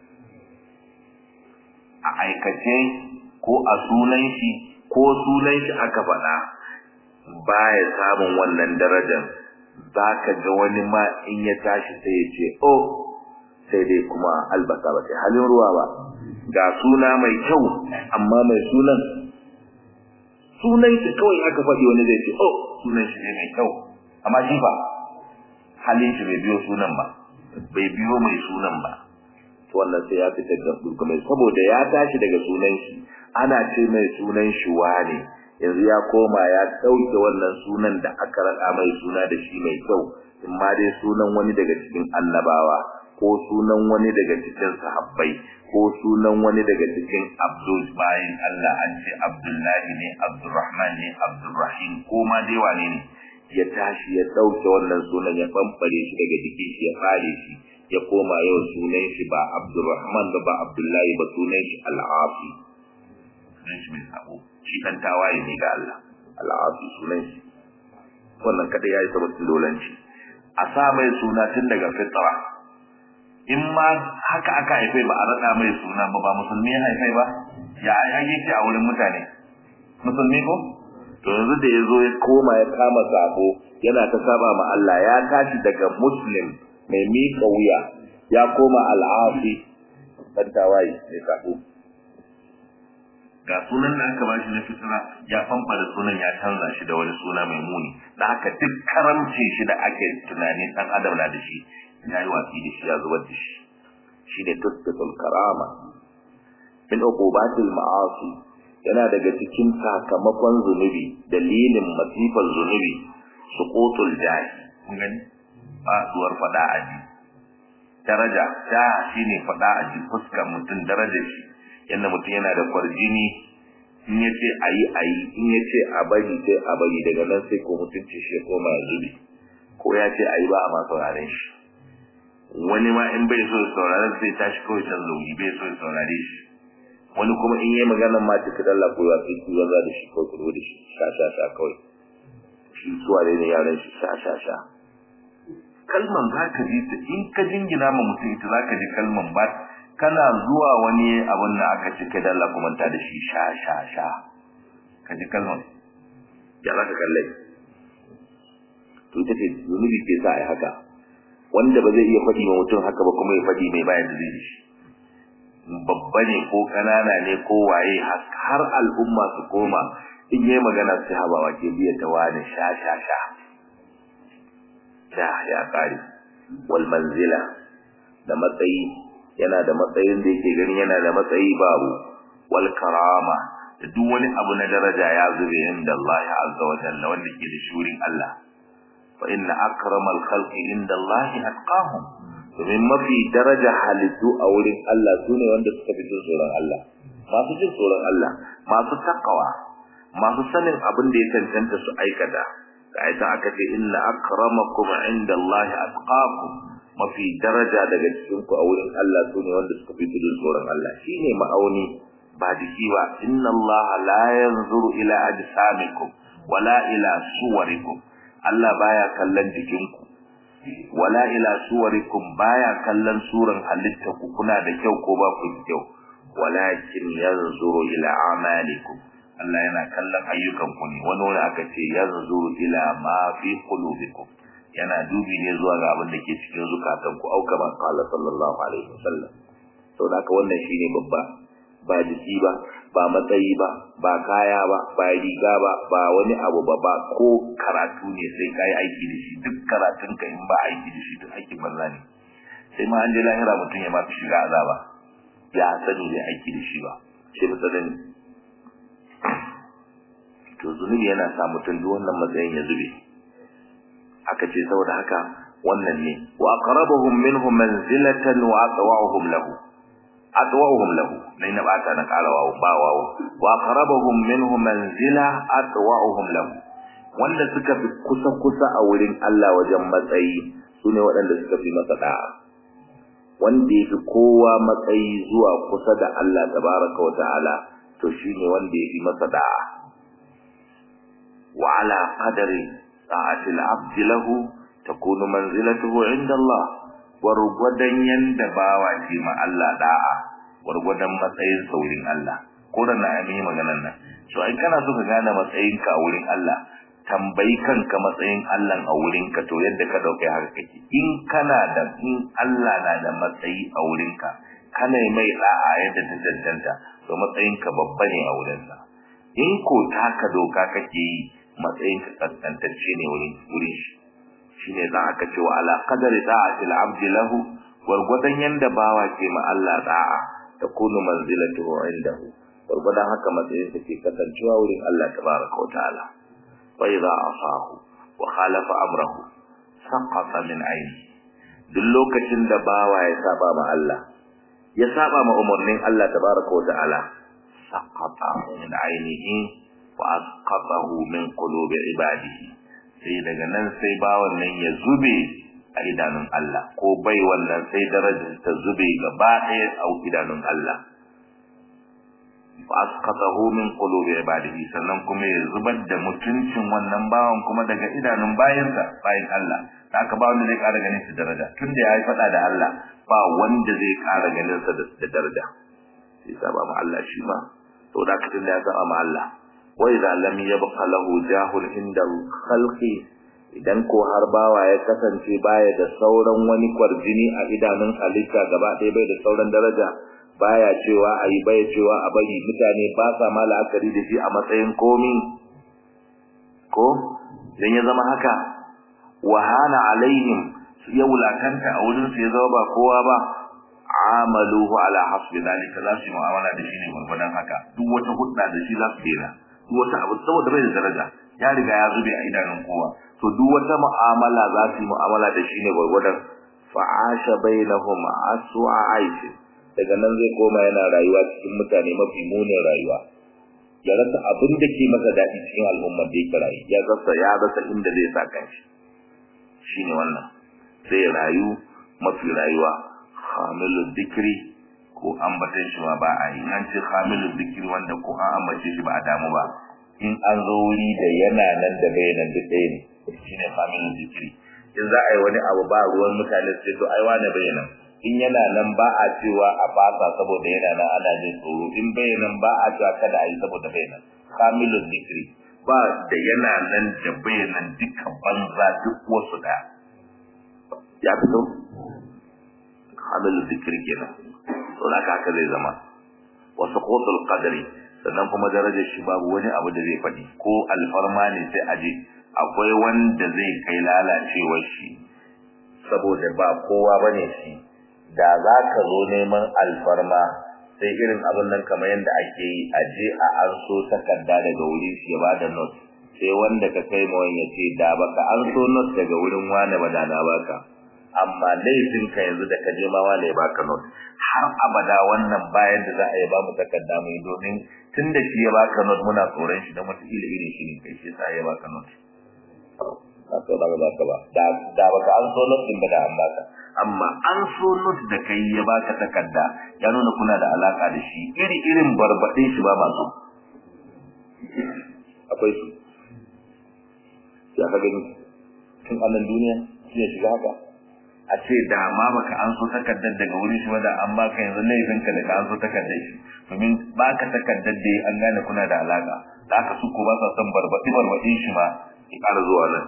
Speaker 2: a aikace ko a sunan shi ko sunan shi aka faɗa baya samun wannan darajar za ka ga wani ma in ya tashi sai ya ce oh sai dai kuma albasa ba sai halin ruwa ba ga suna mai kyau amma mai sunan sunan shi kawai aka faɗi wani zai ce oh sunan shi ne mai kyau amma shi ba halin shi bai biyo sunan ba bai biyo mai sunan ba to wannan sai ya fita da kuma saboda ya tashi daga sunan shi ana ce mai sunan shi wane yanzu ya koma ya dauke wannan sunan da aka rada mai suna da shi mai kyau in ma dai sunan wani daga cikin annabawa ko sunan wani daga cikin sahabbai ko sunan wani daga cikin abdul bayin Allah an ce abdullahi ne abdurrahman ne abdurrahim ko ma dai wane ne ya tashi ya dauke wannan sunan ya bambare shi daga jikin shi ya fare shi ya koma yau sunan shi ba abdurrahman ba ba abdullahi ba sunan shi al-afi sunan shi mai sabo shi dan tawaye ne ga Allah al-afi sunan shi wannan kada yayi sabbin dolanci a sa mai suna tun daga fitra in ma haka aka haife ba a rada mai suna ba ba musulmi ya haife ba ya ake ce a wurin mutane musulmi ko to yanzu da yazo ya koma ya kama sabo yana ta saba ma Allah ya tashi daga muslim mai miƙa wuya ya koma al'afi dan tawaye mai sabo ga sunan da aka bashi na fitira ya famfa da sunan ya canza shi da wani suna mai muni da haka duk karamci shi da ake tunani dan adam na da shi ya yi watsi da shi ya zubar da shi shi ne tuskatul karama min uqubatil ma'asi yana daga cikin sakamakon zunubi dalilin masifar zunubi suqutul jahi kun gani faduwar fada aji daraja ta shine fada aji fuskar mutum darajar shi yanda mutum yana da kwarjini in ya ce a yi a yi in ya ce a bari sai a bari daga nan sai ko mutunci shi ya koma ya zube ko ya ce a yi ba a ma sauraren shi wani ma in bai so ya sauraren sai tashi kawai can zauni bai so ya saurare shi wani kuma in yi maganar ma ta kadalla ko ya sai ku zanza da shi ko ku da shi sha sha sha kawai shi suwa ne yaran shi sha sha sha kalman za ka ji ta in ka jingina ma mutum ita za ka ji kalman ba kana zuwa wani abin da aka ce kai dalla kuma ta da shi sha sha sha ka ji kalman ya za ka kalle to ita ce zunubi ke sa a yi haka wanda ba zai iya faɗi ma mutum haka ba kuma ya faɗi mai bayan da zai shi babba ne ko ƙanana ne ko waye har al'umma su koma in yi magana sai habawa ke biya ta wani sha sha sha sha ya ƙare wal manzila da matsayi yana da matsayin da yake gani yana da matsayi babu wal karama da duk wani abu na daraja ya zube inda Allah azza wa jalla wanda ke da shurin Allah fa inna akramal khalqi inda Allah atqahum domin mafi daraja halittu a wurin Allah sune wanda suka fi jin tsoron Allah masu jin tsoron Allah masu takawa masu sanin abin da ya cancanta su aikata ga ita aka ce inna akramakum inda Allah atqakum mafi daraja daga cikin ku a wurin Allah sune wanda suka fi jin tsoron Allah shine ma'auni ba jiki ba inna Allah la yanzuru ila ajsamikum wala ila suwarikum Allah baya kallon jikinku wala ila suwarikum baya kallon suran halitta ku kuna da kyau ko ba ku da kyau walakin yanzuru ila amalikum Allah yana kallon ayyukan ku ne wani wani aka ce yanzuru ila ma fi qulubikum yana dubi ne zuwa ga abin da ke cikin zukatan ku auka ma qala sallallahu alaihi wasallam to da haka wannan shine babba ba jiki ba ba matsayi ba ba kaya ba ba riga ba ba wani abu ba ba ko karatu ne sai kai aiki da shi duk karatun ka in ba aiki da shi duk aikin banza ne sai ma an je lahira mutum ya ma fi shiga azaba ya sani bai aiki da shi ba sai misalin to zunubi yana sa mutum duk wannan matsayin ya zube aka ce saboda haka wannan ne wa aqrabuhum minhum manzilatan wa atwa'uhum lahu atwa'uhum lahu nai na bata na kala wawo ba wawo wa aqrabuhum minhum manzila atwa'uhum lahu wanda suka fi kusa kusa a wurin Allah wajen matsayi sune waɗanda suka fi masa da'a wanda yafi kowa matsayi zuwa kusa da Allah tabaraka wa ta'ala to shine wanda yafi masa da'a wa ala qadari ta'ati al-abd lahu takunu manzilatuhu 'inda Allah gwargwadon yanda bawa ce ma Allah da'a gwargwadon matsayin saurin Allah ko da na yi maganar nan so ai kana so ka gane matsayinka a wurin Allah tambayi kanka matsayin Allah a wurinka to yadda ka dauke haka kake in kana da in Allah na da matsayi a wurinka kana mai da'a yadda ta cancanta to matsayinka babba ne a wurinsa in ko taka doka kake yi matsayinka kaskantacce ne wurin wurin shi shine za aka ce wa ala qadari da'ati al-abd lahu gurgudan yanda bawa ke ma Allah da'a takunu manzilatuhu indahu gurgudan haka matsayin sa ke kasancewa wurin Allah tabaraka wa ta'ala wa idza asahu wa khalafa amrahu saqata min ayni duk lokacin da bawa ya saba ma Allah ya saba ma umarnin Allah tabaraka wa ta'ala saqata min aynihi wa asqatahu min qulubi ibadihi sai daga nan sai bawan nan ya zube a idanun Allah ko bai wannan sai darajar ta zube gaba ɗaya a idanun Allah fa asqatahu min qulubi ibadihi sannan kuma ya zubar da mutuncin wannan bawan kuma daga idanun bayansa bayan Allah haka ba wanda zai ƙara ganin su daraja tunda yayi faɗa da Allah ba wanda zai ƙara ganin sa da daraja sai saba ma Allah shi ma to da katin da ya saba ma Allah wa idza lam yabqa lahu jahul inda khalqi idan ko har bawa ya kasance baya da sauran wani kwarjini a idanun halitta gaba ɗaya bai da sauran daraja baya cewa ayi baya cewa a bari mutane ba sa ma la'akari da shi a matsayin komi ko dan ya zama haka wahana alaihim ya wulakanta a wurin su ya zama ba kowa ba amaluhu ala hasbi zalika za su yi mu'amala da shi ne gwargwadon haka duk wata hudda da shi za su dena duk wata abu saboda bai da daraja ya riga ya zube a idanun kowa to duk wata mu'amala za su yi mu'amala da shi ne gwargwadon fa'asha bainahum aswa aishi daga nan zai koma yana rayuwa cikin mutane mafi munin rayuwa ya rasa abin da ke masa daɗi cikin al'ummar da yake rayu ya rasa ya rasa inda zai sa kanshi shine wannan sai rayu mafi rayuwa hamilul zikri ko ambatan shi ma ba a yi an ce hamilul zikri wanda ko an ambace shi ba a damu ba in an zo wuri da yana nan da bai nan duk ɗaya ne shine hamilul zikri in za a yi wani abu ba ruwan mutane sai to ai wani bai nan in yana nan ba a cewa a fasa saboda yana nan ana jin tsoro in bai nan ba a cewa kada a yi saboda bai nan kamilun zikri ba da yana nan da bai nan duka banza duk wasu da ya fito kamilun zikri kenan to da haka zai zama wasu kotul qadari sannan kuma darajar shi babu wani abu da zai faɗi ko alfarma ne sai aje akwai wanda zai kai lalacewar shi saboda ba kowa bane shi da za ka zo neman alfarma sai irin abin nan kamar yadda ake yi a je a an so takarda daga wurin shi ya ba da not sai wanda ka kai ma ya ce da baka an so not daga wurin wane ba da na baka amma laifin ka yanzu da ka je ma wane ya baka not har abada wannan bayan da za a yi ba mu takarda mu yi domin tun da shi ya baka not muna tsoron shi da wataƙila irin shi ne kai shi sa ya baka not ba so da baka ba da baka an so not din ba da an baka amma an so not da kai ya baka takarda ya nuna kuna da alaka da shi iri irin barbade shi ba masu akwai su ya ka gani tun anan duniya shi ya shiga haka a ce da ma baka an so takardar daga wurin shi da an baka yanzu laifin ka da ka an so takardar shi domin baka takardar da an gane kuna da alaka da aka su ko ba sa son barbadi barbadin shi ma ya ƙara zuwa nan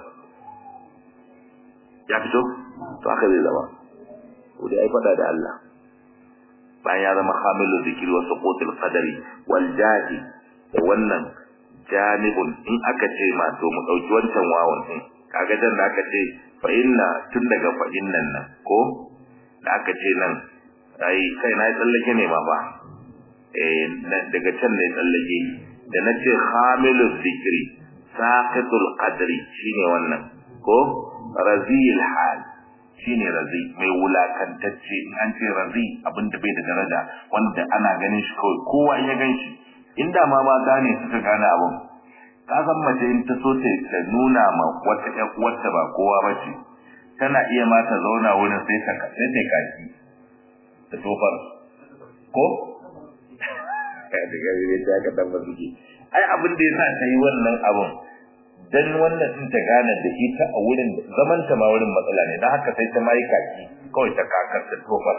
Speaker 2: ya fito to haka zai zama ko dai ai fada da Allah bayan ya zama hamilu zikri wa suqutil qadari wal jadi da wannan janibun in aka ce ma to mu dauki wancan wawan din kaga dan da aka ce fa inna tun daga fa innan nan ko da aka ce nan ai kai na tsallake ne ma ba eh daga can ne tsallake da na ce hamilu zikri saqitul qadri shine wannan ko razil hal shine razi mai wulakantacce in an ce razi abinda bai da daraja wanda ana ganin shi kawai kowa in ya gan shi inda ma mata ne suka gane abin ka san mace in ta so ta nuna ma wata ƴan uwarta ba kowa ba ce tana iya ma ta zauna wurin sai ta sai ta kaki ta tofar ko da gari ne ta ka tabbata suke ai abin da yasa ta yi wannan abun dan wannan din ta gane da ita a wurin zaman ta ma wurin matsala ne dan haka sai ta mai kaki kawai ta kakar ta tofar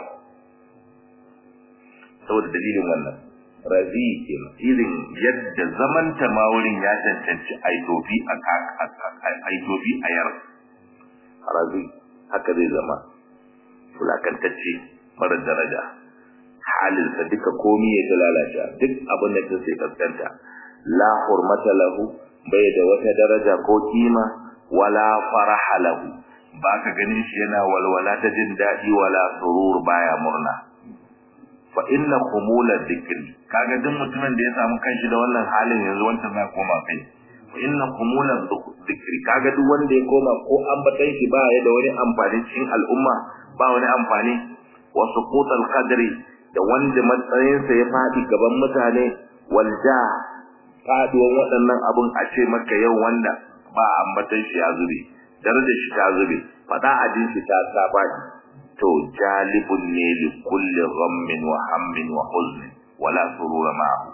Speaker 2: saboda dalilin wannan razi ke irin yadda zaman ta ma wurin ya cancanci aitofi a aitofi a yar razi haka zai zama fulakantacce mara daraja halinsa duka komi ya ta lalace duk abin da ta sai kaskanta la hurmata lahu bai da wata daraja ko kima wala faraha lahu baka ganin shi yana walwala ta jin dadi wala surur baya murna fa inna khumula dhikri kaga duk mutumin da ya samu kanshi da wannan halin yanzu wanda za koma kai fa inna khumula dhikri kaga duk wanda ya koma ko ambatan shi ba ya da wani amfani cikin al'umma ba wani amfani wa suqutal qadri da wanda matsayinsa ya fadi gaban mutane walja faduwan waɗannan abun a ce maka yau wanda ba ambatan shi ya zube darajar shi ta zube fada ajin shi ta sabani to jalibun ne li kulli ghammin wa hammin wa huzn wala surura ma'ahu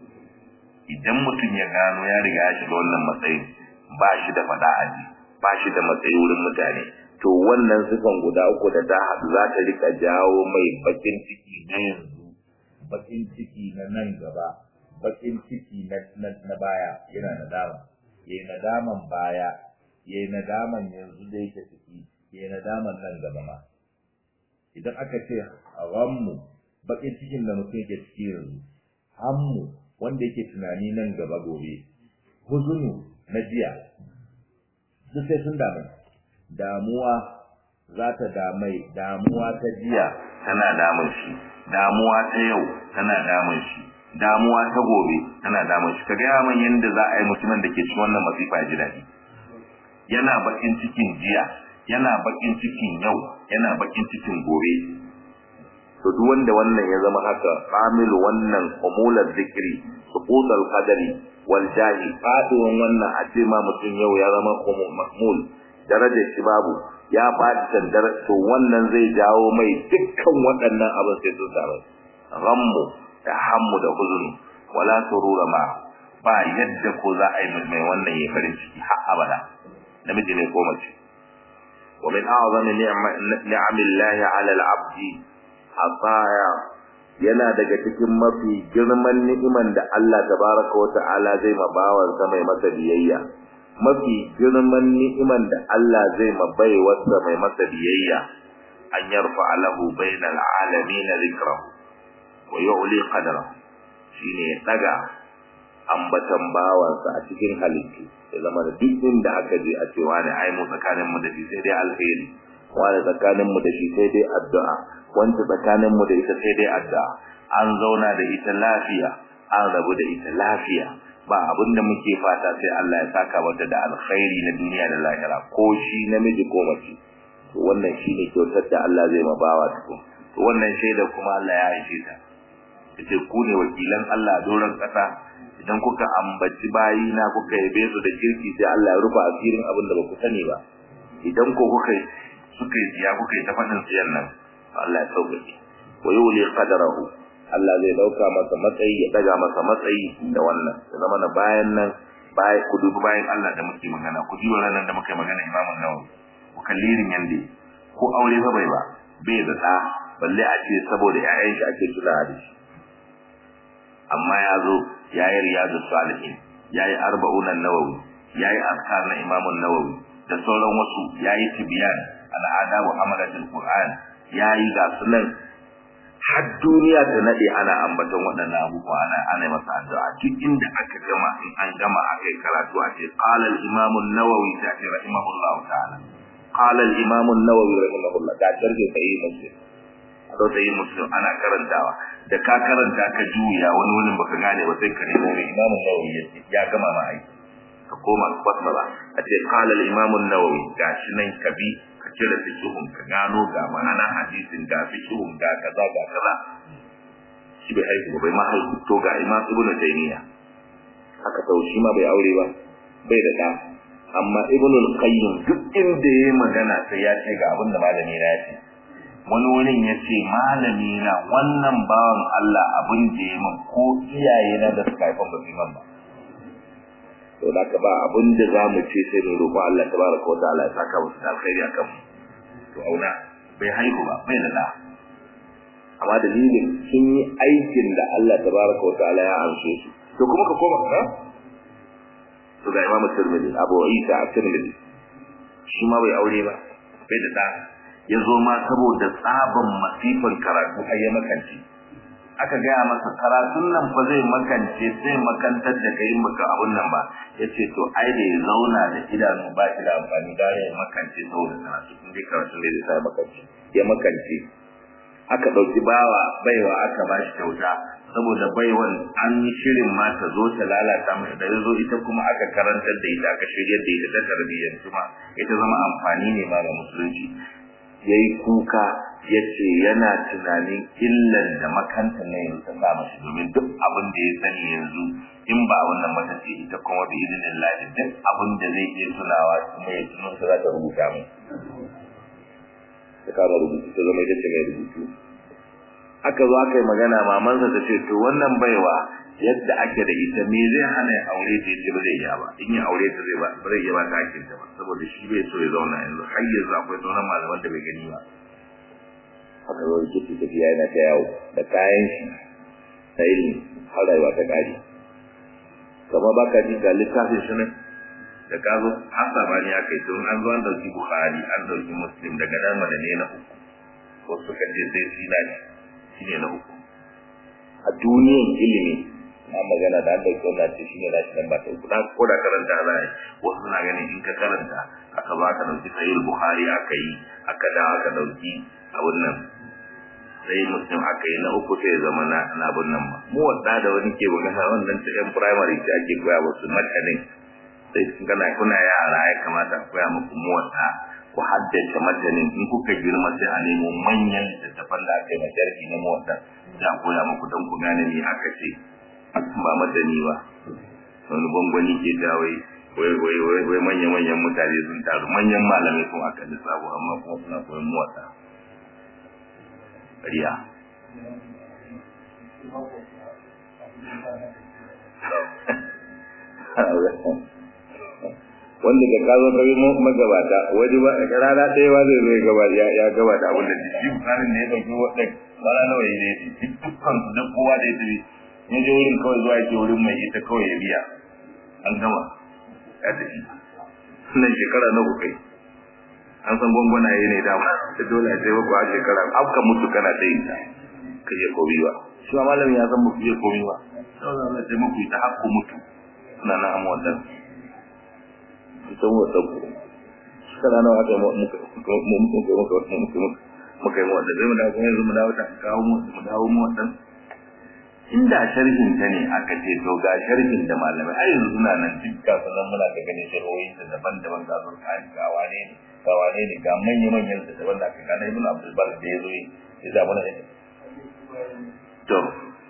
Speaker 2: idan mutum ya gano ya riga ya shiga wannan matsayin ba shi da fada aji ba shi da matsayi wurin mutane to wannan sifan guda uku da ta haɗu za ta rika jawo mai bakin ciki na yanzu bakin ciki na nan gaba bakin ciki na na baya yana nadama yayi nadaman baya yayi nadaman yanzu da yake ciki yayi nadaman nan gaba ma idan aka ce ghammu bakin cikin da mutum yake ciki yanzu hammu wanda yake tunani nan gaba gobe huzunu na jiya duk sai sun damu damuwa za ta damai damuwa ta jiya tana damun shi damuwa ta yau tana damun shi damuwa ta gobe tana damun shi kaga yaman yanda za a yi mutumin da ke cikin wannan masifa ya ji daɗi yana bakin cikin jiya yana bakin cikin yau yana bakin cikin gobe to duk wanda wannan ya zama haka amil wannan umulal zikri suqutul qadari wal jahi faduwan wannan a ce ma mutum yau ya zama mahmul darajar shi babu ya fadi tandar to wannan zai jawo mai dukkan waɗannan abin sai sun samu ghammu da hammu da huzuni wala surura ma ba yadda ko za a yi mai wannan ya farin ciki har abada namiji ne ko mace wa min a'zami ni'amillahi 'ala al-'abdi ataya yana daga cikin mafi girman ni'iman da Allah tabaraka wa ta'ala zai ma bawansa mai masa biyayya mafi girman ni'iman da Allah zai ma baiwarsa mai masa biyayya an yarfa lahu bainal alamin dhikrahu wa yu'li qadrahu shine ya daga ambatan bawansa a cikin halittu ya zama da duk inda aka je a ce wani ai mu tsakanin mu da shi sai dai alheri wani tsakanin mu da shi sai dai addu'a wanda tsakanin mu da ita sai dai addu'a an zauna da ita lafiya an rabu da ita lafiya ba abin da muke fata sai Allah ya saka mata da alkhairi na duniya da lahira ko shi namiji ko mace to wannan shine kyautar da Allah zai ma bawa to to wannan shaida kuma Allah ya aishe ta yace ku ne wakilan Allah a doron kasa idan kuka ambaci bayi na kuka yabe su da kirki sai Allah ya rufa asirin abin da baku sani ba idan ko kuka suka yi ya kuka yi ta fadin siyan nan Allah ya sauƙaƙe wa yuli qadarahu Allah zai dauka masa matsayi ya daga masa matsayi da wannan ya zama na bayan nan bayan ku dubi bayan Allah da muke magana ku dubi ranar da muke magana Imam Nawawi ku kallirin yande ko aure fa bai ba bai da da balle a ce saboda ƴaƴan shi ake tuna da shi amma ya zo ya yi riyadu salihin ya yi arba'unan nawawi ya yi askar na imamun nawawi da sauran wasu ya yi tibiyan al'ada wa hamadatul qur'an ya yi ga sunan har duniya ta nade ana ambaton waɗannan abubuwa ana ana masa addu'a duk inda aka gama in an gama akai karatu a ce qala al-imam an-nawawi ta ce rahimahullah ta'ala qala al-imam an-nawawi rahimahullah ta tarje sai muslim to sai muslim ana karantawa da ka karanta ka juya wani wurin baka gane ba sai ka nemo mai imam an-nawawi ya gama ma aiki ka koma fasara a ce qala al-imam an-nawawi gashi nan kabi ka cire fikihun ka gano ga ma'ana hadisin ga fikihun ga kaza ga kaza shi bai haihu bai ma haihu to ga imam ibnu taymiya haka sau shi ma bai aure ba bai da ɗa amma ibnu al-qayyim duk inda yayi magana sai ya ce ga abin da malami na ya ce wani wurin ya ce malami na wannan bawan Allah abin da ya min ko iyaye na da suka haifan ba su man ba to da ka ba abin da za mu ce sai mu roƙo Allah tabaraka wa ta'ala ya saka musu da alkhairi akan mu to auna bai haihu ba bai da da amma dalilin sun yi aikin da Allah tabaraka wa ta'ala ya amshe su to kuma ka koma ka to ga Imam Tirmidhi Abu Isa At-Tirmidhi shi ma bai aure ba bai da da ya zo ma saboda tsaban masifan karatu har ya makanci aka gaya masa karatun nan fa zai makance zai makantar da kai maka abun nan ba yace to ai da ya zauna da idanu ba shi da amfani da ya makance saboda karatu in dai karatu ne da sai makance ya makance aka dauki bawa baiwa aka ba shi kyauta saboda baiwan an yi shirin ma ta zo ta lalata mai da yazo ita kuma aka karantar da ita aka shiryar da ita ta tarbiyyar kuma ita zama amfani ne ma ga musulunci yayi kuka yace yana tunanin illan da makanta ne yanzu ta samu shi domin duk abin da ya sani yanzu in ba wannan mata ce ita kuma bi idinin lahi duk abin da zai iya tunawa kuma ya tuno su za ta rubuta mu ta kama rubutu ta zama ita ce mai rubutu aka zo aka yi magana mamansa ta ce to wannan baiwa yadda ake da ita me zai hana ya aure ta yace ba zai iya ba in ya aure ta zai ba ba zai iya ba ta hakin ta ba saboda shi bai so ya zauna yanzu har yanzu akwai sauran malaman da bai gani ba haka zo yake tafiya yana ta yawo da kayan shi ta ilimi har rayuwa ta kare kamar baka ji ga littafin shi nan da ka zo an sabani aka yi tun an zo an dauki bukhari an dauki muslim daga nan mana ne na uku ko suka je sai sina ne shi ne na uku a duniyan ilimi na magana da an dauki wannan ce shi ne na shi nan ba ta uku na ko da karanta za a yi wasu suna ganin in ka karanta aka ba ka dauki sahih bukhari aka yi aka da aka dauki abun nan sai muslim aka yi na uku sai zama na na abun nan ba mu wadda da wani ke magana wannan ta yan primary ce ake koya musu matanin sai kun kana kuna yara ya kamata a koya muku mu wadda ku haddace matanin in kuka girma sai a nemo manyan littattafan da aka yi masharhi na motsa za a koya muku don ku gane me aka ce ba matani ba wani gwangwani ke dawai wai wai wai wai manyan manyan mutane sun taru manyan malamai sun aka lissafo amma kuma suna koyon motsa riya wanda da ka zo kai magabata waje ba rana ɗaya ba zai zo ya gaba ya ya gaba da abin da shi misalin da ya dauki wadda rana nawa ya ne dukkan su duk kowa da ya tafi in je wurin kawai zuwa yake wurin mai ita kawai ya biya an gama ya tafi nan shekara na kai an san gwangwana ya ne dama da dole sai ba ku a shekara afka mutu kana ta yin ta ka je komi ba shi ma malamin ya san ba ku je komi ba sau da Allah sai muku ta hakku mutu suna nan amma wannan sun wata ku shekara nawa aka yi muka muka muka muka yi wata zai mu dawo kuma yanzu mu dawo ta kawo mu mu dawo mu wannan inda sharhin ta ne aka ce to ga sharhin da malamai ai yanzu suna nan duk kafin nan muna ga ganin sharhohin da daban-daban ga sun kai ga wane ne ga wane ne ga manya-manyan da daban da aka gane ibn abdul bar da yazo yi ya zama na to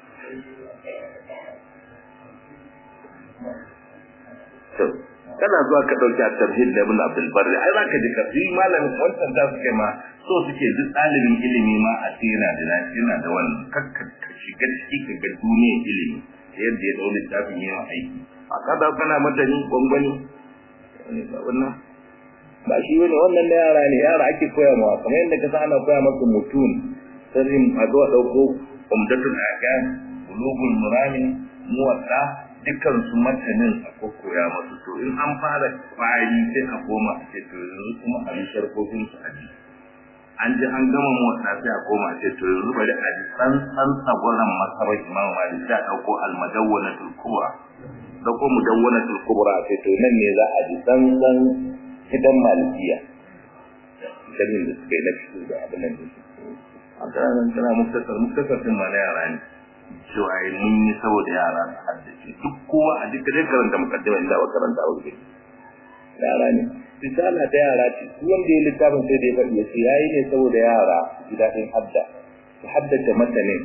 Speaker 2: to kana zuwa ka dauki at-tabhid da ibn abdul bar ai zaka ji ka fi malamin wannan da suke ma so suke duk ɗalibin ilimi ma a tsira da lafiya da wannan kakka shiga ciki ka ga duniyar ilimi yadda ya daure littafin yawan aiki a kada kana madani gwangwani ne ba wannan ba shi wani wannan na yara ne yara ake koya mawa kamar yadda ka san ana koya maka mutum sirrin a zuwa ɗauko umdatul akan bulugul murami muwatta dukkan su matanin a kokoya masu to in an fara kwari sai a koma a ce to yanzu kuma a yi sharkofin su a ji an ji an gama motsa sai a koma ce to yanzu bari a ji san san tsagwaran masarar imam malik sai a ɗauko almadawwanatul kubra ɗauko mudawwanatul kubra sai to nan ne za a ji san san hidan malikiya sanin da suka yi na fito da abin nan a kanan tana muktasar muktasar din ma na yara ne cewa yi mun yi saboda yara su haddace duk kowa a duka dai karanta mukaddima inda ba karanta a wurin yara ne risala ta yara ce duk wanda ya littafin sai da ya faɗi ya ce yayi ne saboda yara su ji daɗin hadda su haddace matanin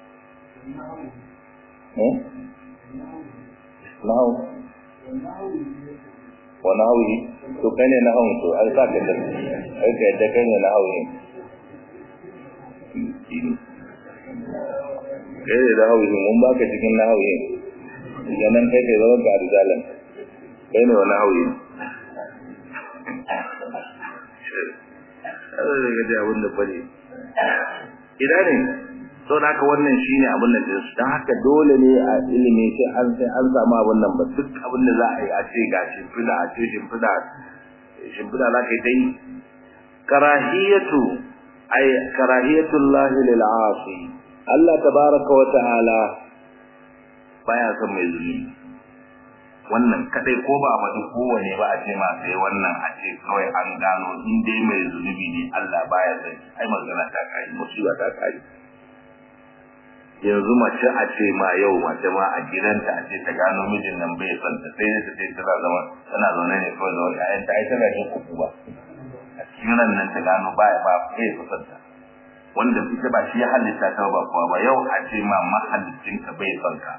Speaker 2: Nahu. wa nahawi to kai ne nahawun to ai sa ka da ai ka yadda kai ne nahawi kai ne nahawi mun baka cikin nahawi nan kai kai zama ga rijalan kai ne wa nahawi Allah zai gaji abin da bane ina ne to da haka wannan shine abin da su dan haka dole ne a ilimi sai an sai an samu abin nan ba duk abin da za a yi a ce ga shimfida a ce shimfida shimfida za ka yi ta yi karahiyatu ay karahiyatullahi lil asi Allah tabaraka wa ta'ala baya son mai zulmi wannan kadai ko ba faɗi kowane ba a ce ma sai wannan a ce kawai an gano in dai mai zunubi ne Allah baya son ai magana ta kai musiba ta kai yanzu mace a ce ma yau mace ma a gidanta a ce ta gano mijin nan bai son ta sai ta ce tana zama tana zaune ne kawai da wani ayan ta ai tana jin kuku ba a cikin ran nan ta gano baya ba bai son ta wanda ita ba shi ya halitta ta ba kuwa ba yau a ce ma mahallicin ka bai son ka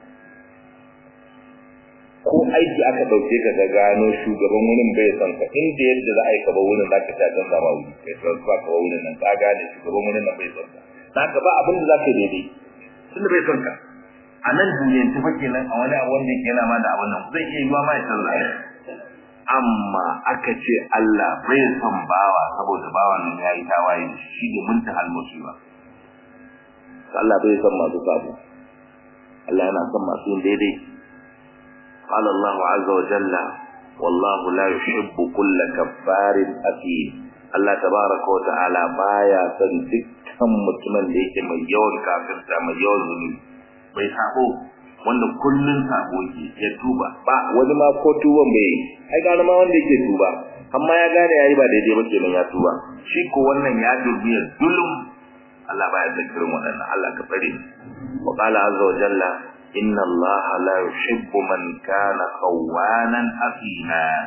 Speaker 2: ko aiki aka dauke ka ga gano shugaban wurin bai son ka inda yadda za a yi ka ba wurin za ka ta don zama wuri kai transfer ka ba wurin nan ka gane shugaban wurin nan bai son ka za ka ba abin da za ka yi daidai tunda bai son ka a nan duniyar ta fake nan a wani abu wanda yake yana ma da abin nan zai iya yiwa ma ya canza amma aka ce Allah bai son bawa saboda bawa nan ya yi tawaye da shi ne muntahal musiba Allah bai son masu sabo Allah yana son masu yin daidai قال الله عز وجل والله لا يحب كل كفار أثيم Allah tabaraka wa ta'ala baya son dukkan mutumin da yake mai yawan kafirta mai yawan zunubi bai sabo wanda kullun sabo ke ya tuba ba wani ma ko tuban bai yi ai gane ma wanda yake tuba amma ya gane yayi ba daidai ba kenan ya tuba shi ko wannan ya dubi ya dulum Allah baya son kirin waɗannan Allah ka tsare wa qala azza wa jalla inna Allah la yuhibbu man kana khawanan afina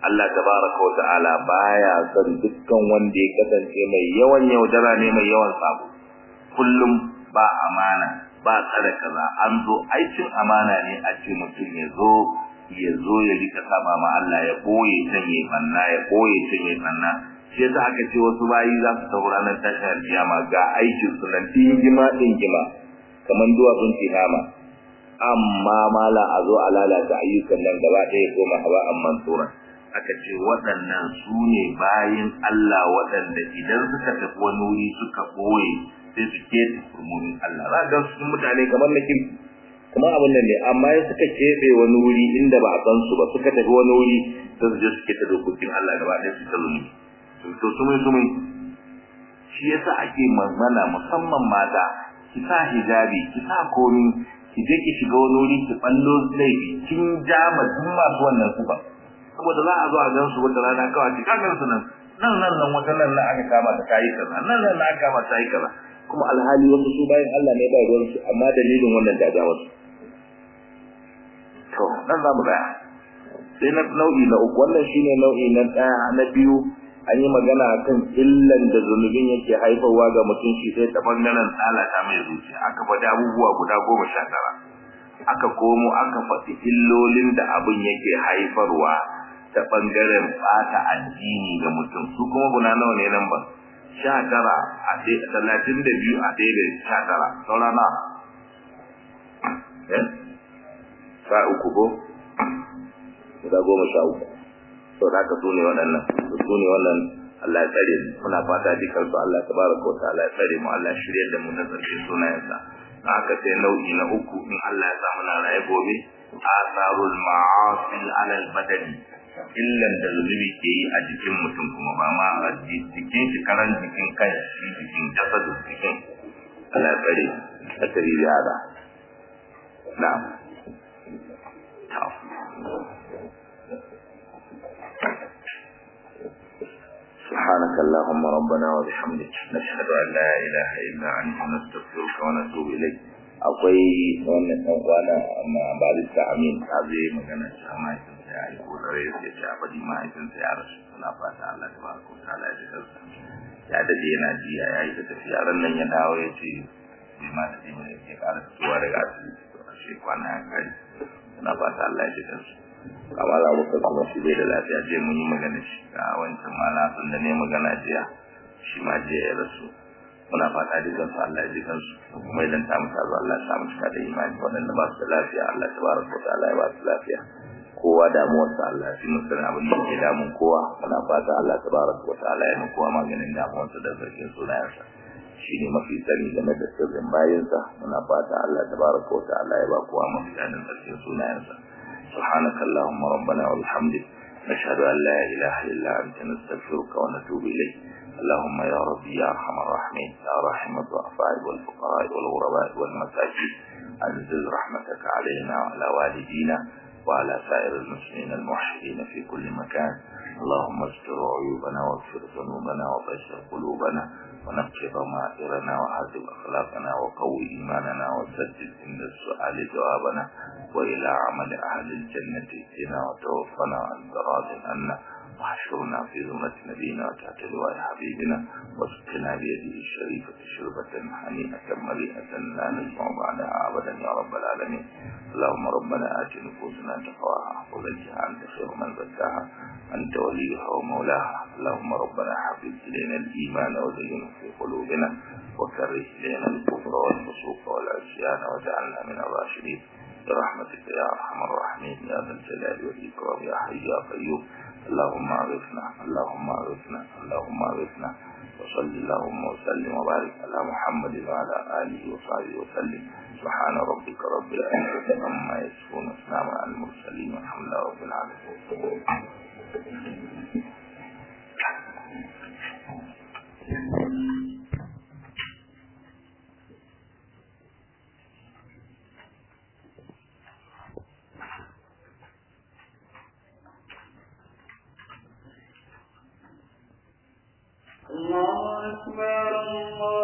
Speaker 2: Allah tabaraka wa ta'ala baya son dukkan wanda ya kasance mai yawan yaudara ne mai yawan sabo kullum ba amana ba tsare kaza an zo aikin amana ne a ce mutum ya zo ya zo ya rika saba ma Allah ya boye can ya banna ya boye can ya banna shi yasa aka ce wasu bayi za su tafi ranar tashin alkiyama ga aikin su nan dingima dingima kamar duwatsun tihama amma mala a zo a lalata ayyukan nan gaba ɗaya koma hawa amman tsoron aka ce waɗannan su ne bayin Allah waɗanda idan suka tafi wani wuri suka ɓoye sai su keta furmunin Allah za ga su mutane kamar na kirki kuma abin nan ne amma ya suka keɓe wani wuri inda ba a san su ba suka tafi wani wuri sai su je su keta dokokin Allah gaba ɗaya su ta zumi to sumai sumai shi yasa ake magana musamman mata ki sa hijabi ki sa komi ki je ki shiga wani wuri ki ballo laifi kin ja ma duk masu wannan kuba saboda za a zo a gan su wata rana kawai ki ka gan su nan nan nan nan wata nan na aka kama ta kai kaza nan nan na aka kama ta yi kaza kuma alhali wanda su bayan Allah ne ba ruwan su amma dalilin wannan dajawar su to nan za mu tsaya sai na nau'i na uku wannan shine nau'i na ɗaya na biyu an yi magana akan illan da zunubin yake haifarwa ga mutum shi sai ta bangaren tsalata mai zuciya aka faɗi abubuwa guda goma sha tara aka komo aka faɗi illolin da abin yake haifarwa ta bangaren ɓata addini ga mutum su kuma guna nawa ne nan ba sha tara a ɗaya talatin da biyu a ɗaya da sha tara saurana sha uku ko guda goma sha uku to da ka sune waɗannan su ne wannan Allah ya tsare mu muna fata dukan su Allah tabaraka wa ta'ala ya tsare mu Allah shirye da mu na tsarkin sunayensa haka sai nau'i na uku in Allah ya sa muna raye gobe asarul ma'asi ala al-badani illan da zunubi ke yi a jikin mutum kuma ba ma a jikin shi karan jikin kai shi jikin jasadu jikin Allah ya tsare a tsare da hada na'am سبحانك اللهم ربنا وبحمدك نشهد أن لا إله إلا أنت نستغفرك ونتوب إليك akwai wannan ɗan kwana amma ba da amin ta zai magana cewa mahaifinsa ya yi kodare ya ce a faɗi mahaifinsa ya rasu suna fata Allah ta baraka wa ta'ala ya ji kansa ya dade yana jiya ya yi ta tafiya ran nan ya dawo ya ce bai ma da jini ya ƙara fitowa daga asibiti to a shi kwana ya kai suna fata Allah ya ji kansa amma za mu kuma shi bai da lafiya je mun yi magana shi a wancan ma na san da ne magana jiya shi ma jiya ya rasu muna fata dukan su Allah ya ji kansu kuma idan ta mutu zo Allah ya samu cika da imani waɗanda ba su da lafiya Allah tabaraka wa ta'ala ya ba su lafiya kowa damuwar sa Allah ya fi musu abin da ke damun kowa muna fata Allah tabaraka wa ta'ala ya kowa maganin damuwar sa da sarkin sunayensa shi ne mafi sani game da sirrin bayansa muna fata Allah tabaraka wa ta'ala ya ba kowa mafi sanin sarkin sunayensa سبحانك اللهم ربنا وبحمدك نشهد أن لا إله إلا أنت نستغفرك ونتوب إليك اللهم يا ربي يا أرحم الراحمين يا رحم الضعفاء والفقراء والغرباء والمساكين أنزل رحمتك علينا وعلى والدينا وعلى سائر المسلمين الموحدين في كل مكان اللهم استر عيوبنا واغفر ذنوبنا وبشر قلوبنا ونقي ضمائرنا وعذب أخلاقنا وقوي إيماننا وسدد عند السؤال جوابنا وإلى عمل أهل الجنة ائتنا وتوفنا عن راض عنا واحشرنا في ذمة نبينا وتحت لواء حبيبنا واسقنا بيده الشريفة شربة هنيئة مليئة لا نسمع بعدها أبدا يا رب العالمين اللهم ربنا آت نفوسنا تقواها وزكها أنت خير من زكاها أنت وليها ومولاها اللهم ربنا حفظ إلينا الإيمان وزينه في قلوبنا وكره إلينا الكفر والفسوق والعصيان واجعلنا من الراشدين برحمتك يا أرحم الراحمين يا ذا الجلال والإكرام يا حي يا قيوم اللهم أغثنا اللهم أغثنا اللهم أغثنا وصل اللهم وسلم وبارك على محمد وعلى آله وصحبه وسلم سبحان ربك رب العزة عما يصفون وسلام على المرسلين والحمد لله رب العالمين
Speaker 3: الله أكبر الله